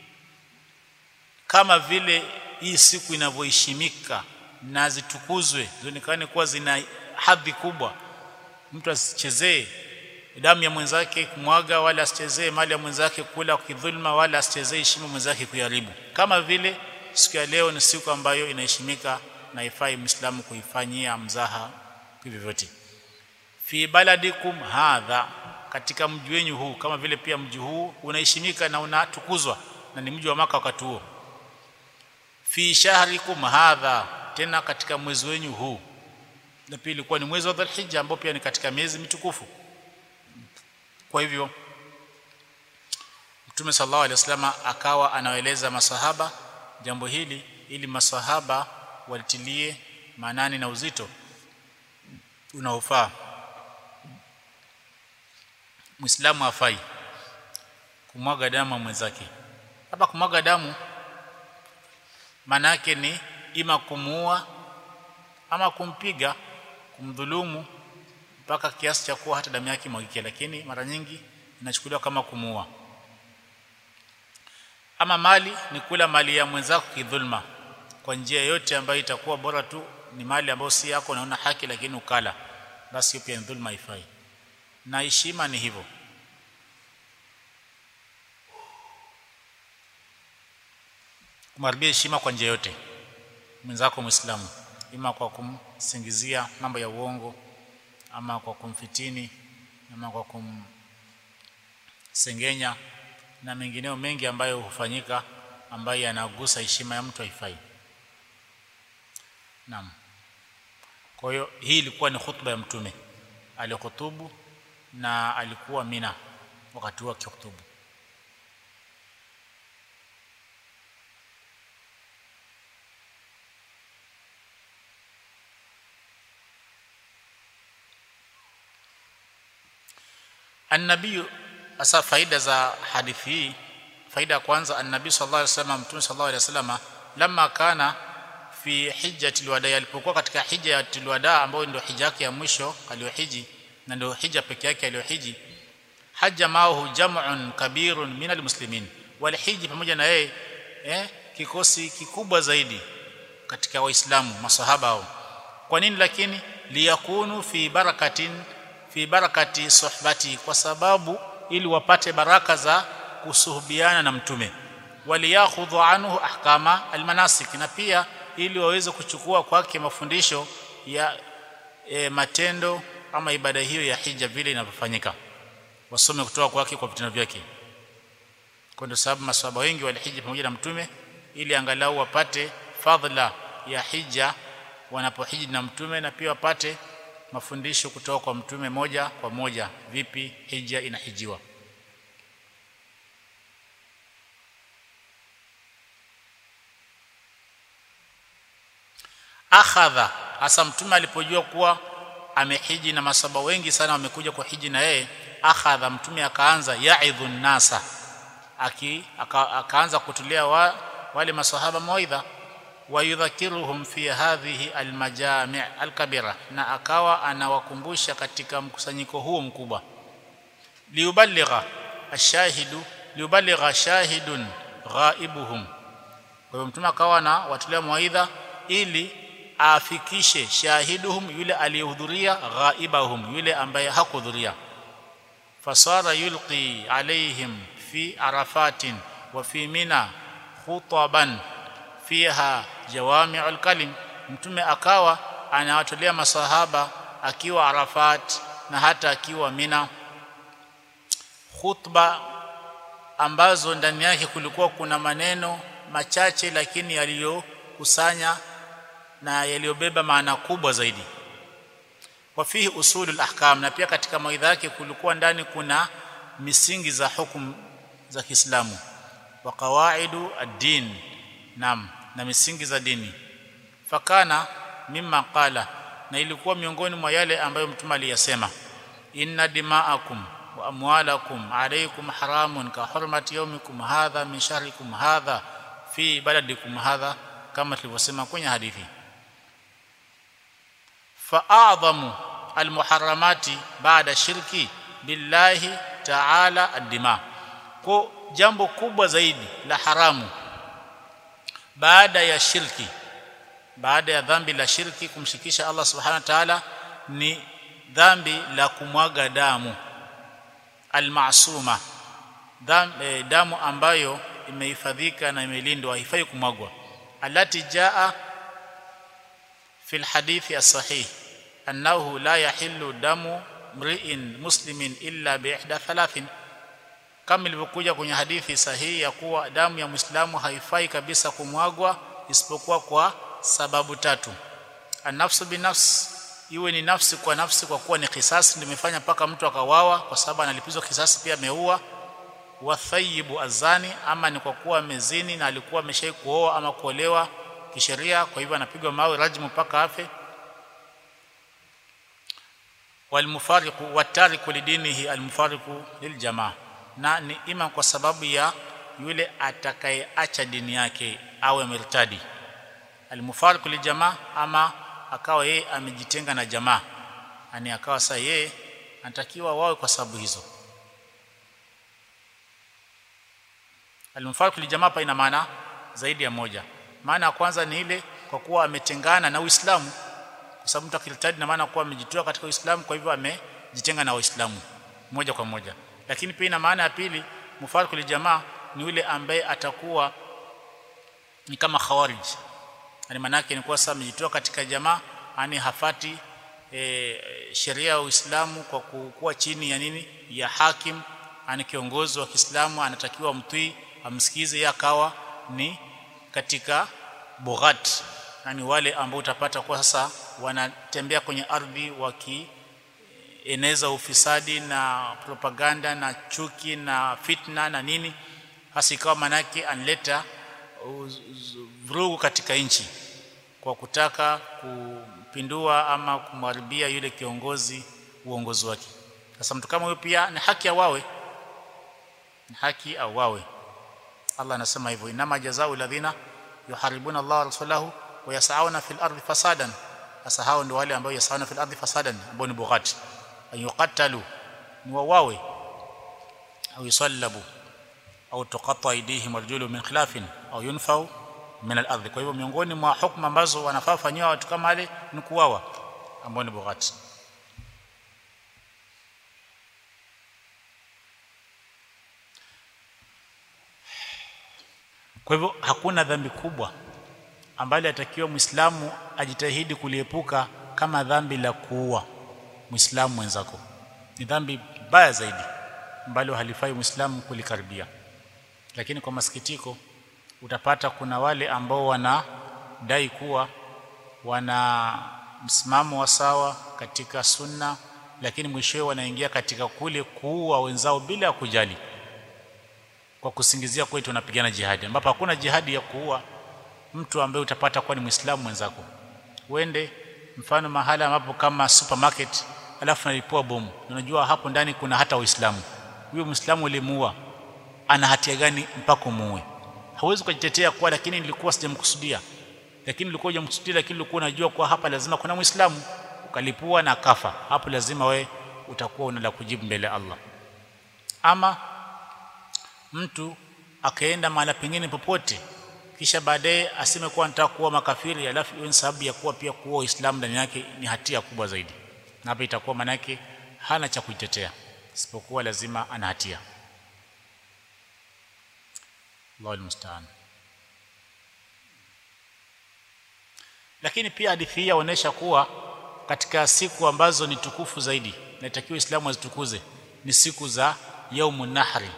kama vile hii siku inavyoheshimika na zitukuzwe zionekane kuwa zina hadhi kubwa mtu asichezee damu ya mwenzake kumwaga wala asichezee mali ya mwenzake kula kidhulma wala asichezee heshima mwenzake kuharibu kama vile siku ya leo ni siku ambayo inaheshimika na ifai muislamu kuifanyia mzaha vyovyote fi baladikum hadha katika mji wenyu huu kama vile pia mji huu unaheshimika na unatukuzwa na ni mji wa maka wakati huo fi shahrikum hadha tena katika mwezi wenyu huu na pia ilikuwa ni mwezi wa Dhulhijja ambao pia ni katika miezi mitukufu kwa hivyo Mtume sallallahu alaihi wasallam akawa anawaeleza masahaba jambo hili ili masahaba walitilie maanani na uzito unaofaa Muislamu afai kumwaga damu mwenzake hapa kumwaga damu maana yake ni ima kumuua ama kumpiga kumdhulumu mpaka kiasi cha kuwa hata damu yake mwagike lakini mara nyingi inachukuliwa kama kumuua ama mali ni kula mali ya mwenzako kidhulma kwa njia yote ambayo itakuwa bora tu ni mali ambayo si yako unaona haki lakini ukala basi hiyo pia ni dhulma ifai na heshima ni hivyo kumharibia heshima kwa njia yote mwenzako Muislamu, ima kwa kumsingizia mambo ya uongo, ama kwa kumfitini, ama kwa kumsengenya na mengineo mengi ambayo hufanyika ambayo yanagusa heshima ya mtu haifai. Naam. Kwa hiyo hii ilikuwa ni khutba ya Mtume, alihutubu na alikuwa Mina wakati huo akihutubu. Annabii, hasa faida za hadithi hii. Faida ya kwanza, annabii sallallahu alaihi wasallam, Mtume sallallahu alaihi wasallam, lamma kana fi hijjatil wada, alipokuwa katika hija ya tilwada, ambayo ndio hija yake ya mwisho aliyohiji na ndio hija peke yake aliyohiji. Haja maahu jam'un kabirun min almuslimin, walihiji pamoja na yeye eh, kikosi kikubwa zaidi katika Waislamu masahaba hao. Kwa nini? Lakini liyakunu fi barakatin fi barakati suhbati, kwa sababu ili wapate baraka za kusuhubiana na mtume, waliyakhudhu anhu ahkama almanasik, na pia ili waweze kuchukua kwake mafundisho ya e, matendo ama ibada hiyo ya hija vile inavyofanyika, wasome kutoka kwake kwa vitendo vyake. Kwa ndio sababu maswahaba wengi walihiji pamoja na mtume ili angalau wapate fadhila ya hija wanapohiji na mtume, na pia wapate mafundisho kutoka kwa mtume moja kwa moja, vipi hija inahijiwa. Akhadha, hasa mtume alipojua kuwa amehiji na masaba wengi sana wamekuja kwa hiji na yeye, akhadha, mtume akaanza yaidhu nnasa, aki aka, akaanza kutulia wa, wale masahaba mawaidha wayudhakiruhum fi hadhihi almajami' alkabira, na akawa anawakumbusha katika mkusanyiko huo mkubwa. Liuballigha ashahidu liuballigha shahidun ghaibuhum, kwa hivyo mtume akawa anawatolea mawaidha ili afikishe shahiduhum, yule aliyehudhuria, ghaibahum, yule ambaye hakuhudhuria. Fasara yulqi alaihim fi arafatin wa fi mina khutaban fiha jawami'ul kalim, mtume akawa anawatolea masahaba akiwa Arafat na hata akiwa Mina khutba ambazo ndani yake kulikuwa kuna maneno machache lakini yaliyokusanya na yaliyobeba maana kubwa zaidi. Wa fihi usulul ahkam, na pia katika mawaidha yake kulikuwa ndani kuna misingi za hukumu za Kiislamu wa qawaidu ad-din, naam na misingi za dini. Fakana mimma qala, na ilikuwa miongoni mwa yale ambayo mtume aliyasema, inna dima'akum wa amwalakum alaykum haramun ka hurmati yawmikum hadha min shahrikum hadha fi baladikum hadha, kama tulivyosema kwenye hadithi. Fa a'dhamu almuharramati ba'da shirki billahi ta'ala ad-dima, kwa jambo kubwa zaidi la haramu baada ya shirki, baada ya dhambi la shirki, kumshirikisha Allah subhanahu wa ta'ala, ni dhambi la kumwaga damu almasuma, damu ambayo imehifadhika na imelindwa, haifai kumwagwa. Alati jaa fi lhadithi as-sahih annahu la yahillu damu mri'in muslimin illa bi ihda thalathin kama ilivyokuja kwenye hadithi sahihi ya kuwa damu ya Muislamu haifai kabisa kumwagwa isipokuwa kwa sababu tatu. Anafsu binafsi, iwe ni nafsi kwa nafsi, kwa kuwa ni kisasi ndio imefanya mpaka mtu akawawa, kwa sababu analipizwa kisasi, pia ameua. Wathayibu azani, ama ni kwa kuwa amezini na alikuwa ameshai kuoa ama kuolewa kisheria, kwa hivyo anapigwa mawe rajmu mpaka afe. Walmufariqu watariku lidinihi almufariqu liljamaa na ni ima kwa sababu ya yule atakayeacha dini yake awe murtadi, almufariqu lijamaa, ama akawa yeye amejitenga na jamaa, yani akawa sasa yeye anatakiwa wawe kwa sababu hizo. Almufariqu lijamaa pa ina maana zaidi ya moja. Maana ya kwanza ni ile kwa kuwa ametengana na Uislamu, kwa sababu mtu akirtadi na maana kuwa amejitoa katika Uislamu, kwa hivyo amejitenga na Waislamu moja kwa moja lakini pia ina maana ya pili, mufariqu lijamaa ni yule ambaye atakuwa ni kama khawarij yani manake ni kuwa sasa amejitoa katika jamaa yani hafati e, sheria ya Uislamu kwa kuwa chini ya nini ya hakim ani kiongozi wa Kiislamu anatakiwa mtii amsikize yeye akawa ni katika bughat yani wale ambao utapata kwa sasa wanatembea kwenye ardhi wakieneza ufisadi na propaganda na chuki na fitna na nini hasa ikawa manake anleta vurugu katika nchi kwa kutaka kupindua ama kumharibia yule kiongozi uongozi wake sasa mtu kama huyo pia ni haki awawe ni haki awawe Allah anasema hivyo inama jazao alladhina yuharibuna Allah rasulahu wa yasauna fil ardi fasadan sasa hao ndio wale ambao yasauna fil ardi fasadan ambao ni bughati ayuqatalu ni wawawe au yusallabu au tuqatta aydihim arjulu min khilafin au yunfau min al-ardh kwa hivyo miongoni mwa hukumu ambazo wanafaa fanywa watu kama wale ni kuwawa ambao ni bughati kwa hivyo hakuna dhambi kubwa ambalo atakiwa muislamu ajitahidi kuliepuka kama dhambi la kuua muislamu mwenzako ni dhambi baya zaidi ambalo halifai muislamu kulikaribia lakini kwa masikitiko utapata kuna wale ambao wanadai kuwa wana msimamo wa sawa katika sunna lakini mwishowe wanaingia katika kule kuua wenzao bila ya kujali kwa kusingizia kwetu tunapigana jihadi ambapo hakuna jihadi ya kuua mtu ambaye utapata kuwa ni muislamu mwenzako uende mfano mahala ambapo kama supermarket alafu nalipua bomu unajua hapo ndani kuna hata waislamu huyo muislamu ulimuua ana hatia gani mpaka muue hauwezi kujitetea kwa lakini nilikuwa sijamkusudia lakini nilikuwa hujamkusudia lakini ulikuwa unajua kwa hapa lazima kuna muislamu ukalipua na kafa hapo lazima we utakuwa una la kujibu mbele ya Allah ama mtu akaenda mahali pengine popote kisha baadaye aseme kuwa nataka kuwa makafiri alafu iwe sababu ya kuwa pia kuwa Uislamu ndani yake ni hatia kubwa zaidi na hapa itakuwa manake hana cha kujitetea isipokuwa lazima ana hatia Allahu almusta'an lakini pia hadithi hii inaonyesha kuwa katika siku ambazo ni tukufu zaidi natakiwa Uislamu azitukuze ni siku za yaumun nahri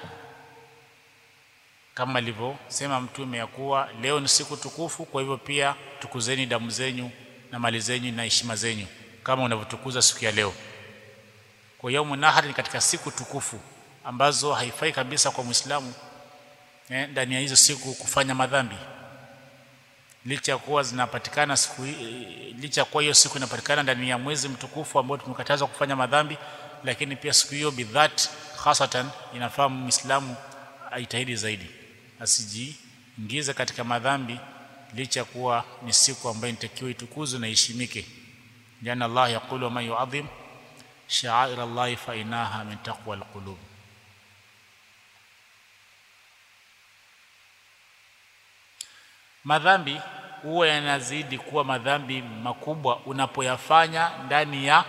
kama alivyosema mtume ya kuwa leo ni siku tukufu kwa hivyo pia tukuzeni damu zenyu na mali zenyu na heshima zenyu kama unavyotukuza siku ya leo kwa yaumun nahri ni katika siku tukufu ambazo haifai kabisa kwa Muislamu eh, ndani ya hizo siku kufanya madhambi licha kuwa zinapatikana siku licha kuwa hiyo siku inapatikana ndani ya mwezi mtukufu ambao tumekatazwa kufanya madhambi lakini pia siku hiyo bidhat hasatan inafaa muislamu aitahidi zaidi asijiingize katika madhambi licha kuwa ni siku ambayo inatakiwa itukuzwe na iheshimike jana Allah yaqulu man yu'adhim sha'air Allah fa inaha min taqwa alqulub madhambi huwa yanazidi kuwa madhambi makubwa unapoyafanya ndani ya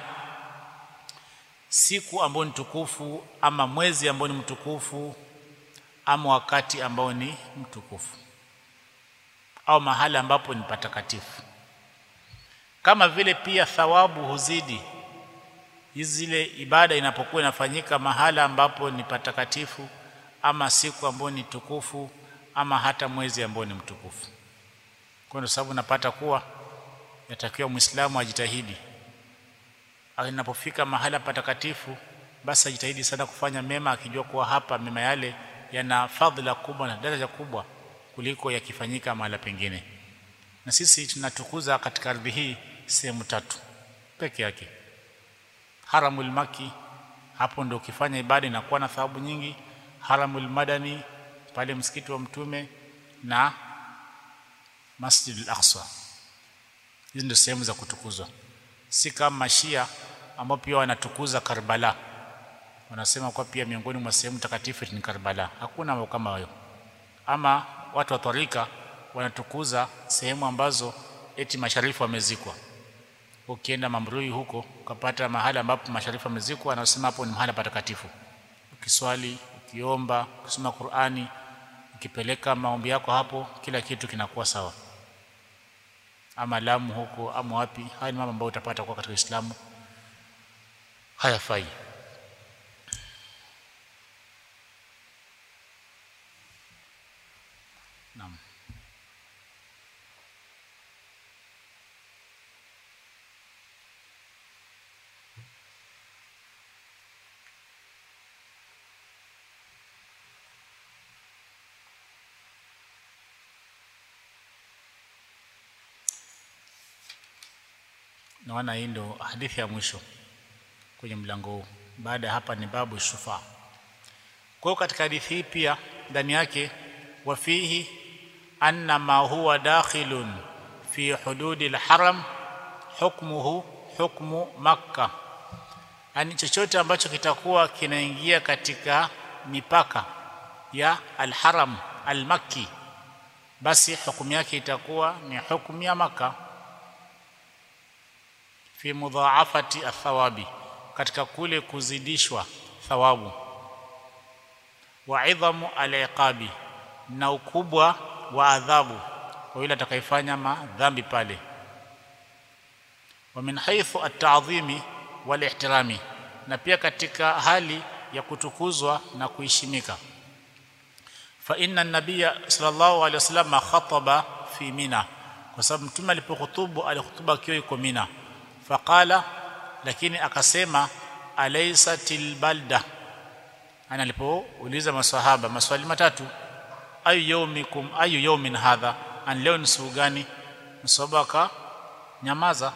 siku ambayo ni tukufu ama mwezi ambao ni mtukufu ama wakati ambao ni mtukufu au mahali ambapo ni patakatifu kama vile pia thawabu huzidi zile ibada inapokuwa inafanyika mahala ambapo ni patakatifu ama siku ambayo ni tukufu ama hata mwezi ambao ni mtukufu kwa ndio sababu napata kuwa yatakiwa muislamu ajitahidi anapofika mahala patakatifu basi ajitahidi sana kufanya mema akijua kuwa hapa mema yale yana fadhila kubwa na daraja kubwa kuliko yakifanyika mahala pengine na sisi tunatukuza katika ardhi hii sehemu tatu peke yake haramul maki hapo ndio ukifanya ibada inakuwa na thawabu nyingi haramul madani pale msikiti wa mtume na Masjid al-Aqsa hizi ndio sehemu za kutukuzwa si kama Mashia ambao pia wanatukuza Karbala wanasema kwa pia miongoni mwa sehemu takatifu ni Karbala hakuna mambo kama hayo ama watu wa tarika wanatukuza sehemu ambazo eti masharifu wamezikwa ukienda Mamrui huko ukapata mahali ambapo masharifu wamezikwa wanasema hapo ni mahali patakatifu ukiswali ukiomba ukisoma Qur'ani ukipeleka maombi yako hapo kila kitu kinakuwa sawa ama Lamu huko ama wapi haya ni mambo ambayo utapata kwa katika Uislamu hayafai naam naona hii ndo hadithi ya mwisho kwenye mlango huu baada ya hapa ni babu shufa kwa hiyo katika hadithi hii pia ndani yake wafihi anna ma huwa dakhilun fi hududi alharam hukmuhu hukmu makka yani chochote ambacho kitakuwa kinaingia katika mipaka ya alharam almakki basi hukumu yake itakuwa ni hukumu ya maka fi mudhaafati athawabi katika kule kuzidishwa thawabu wa idhamu aliqabi na ukubwa wa adhabu kwa yule atakayefanya madhambi pale wa min haythu at-ta'dhimi wal ihtirami na pia katika hali ya kutukuzwa na kuheshimika fa inna an-nabiyya sallallahu alayhi wasallam khataba fi mina kwa sababu mtume alipohutubu alihutuba akiwa yuko mina faqala lakini akasema alaysatil balda ana alipouliza maswahaba maswali matatu ayu yawmikum ayu yawmin hadha an leo ni siku gani msahaba aka nyamaza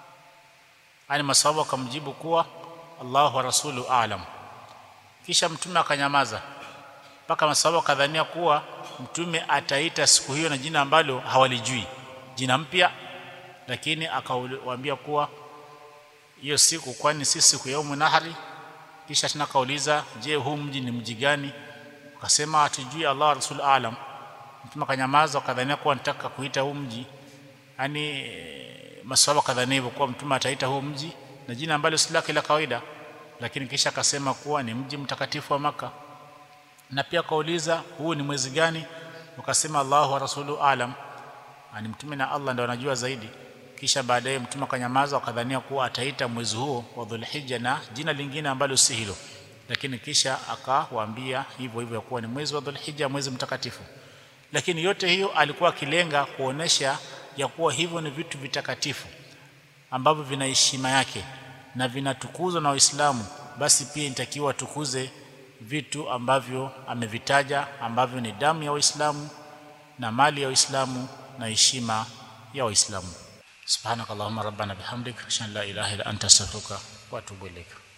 ani maswahaba akamjibu kuwa Allahu wa rasulu aalam kisha mtume akanyamaza mpaka maswahaba kadhania kuwa mtume ataita siku hiyo na jina ambalo hawalijui jina mpya lakini akawaambia kuwa hiyo siku kwani si siku ya yaumu nahari kisha tena kauliza je huu mji ni mji gani akasema hatujui Allah rasul alam mtume akanyamaza akadhania kuwa nataka kuita huu mji yani maswahaba kadhania hivyo kuwa mtume ataita huu mji na jina ambalo si lake la kawaida lakini kisha akasema kuwa ni mji mtakatifu wa maka na pia kauliza huu ni mwezi gani wakasema Allahu wa rasulu alam ani mtume na Allah ndio anajua zaidi kisha baadaye mtume akanyamaza akadhania kuwa ataita mwezi huo wa Dhulhijja na jina lingine ambalo si hilo lakini kisha akawaambia hivyo hivyo kuwa ni mwezi wa Dhulhijja mwezi mtakatifu lakini yote hiyo alikuwa akilenga kuonesha ya kuwa hivyo ni vitu vitakatifu ambavyo vina heshima yake na vinatukuzwa na Waislamu basi pia inatakiwa tukuze vitu ambavyo amevitaja ambavyo ni damu ya Waislamu na mali ya Waislamu na heshima ya Waislamu subhanakallahumma rabbana bihamdik ashhadu an la ilaha illa anta astaghfiruka wa atubu ilaik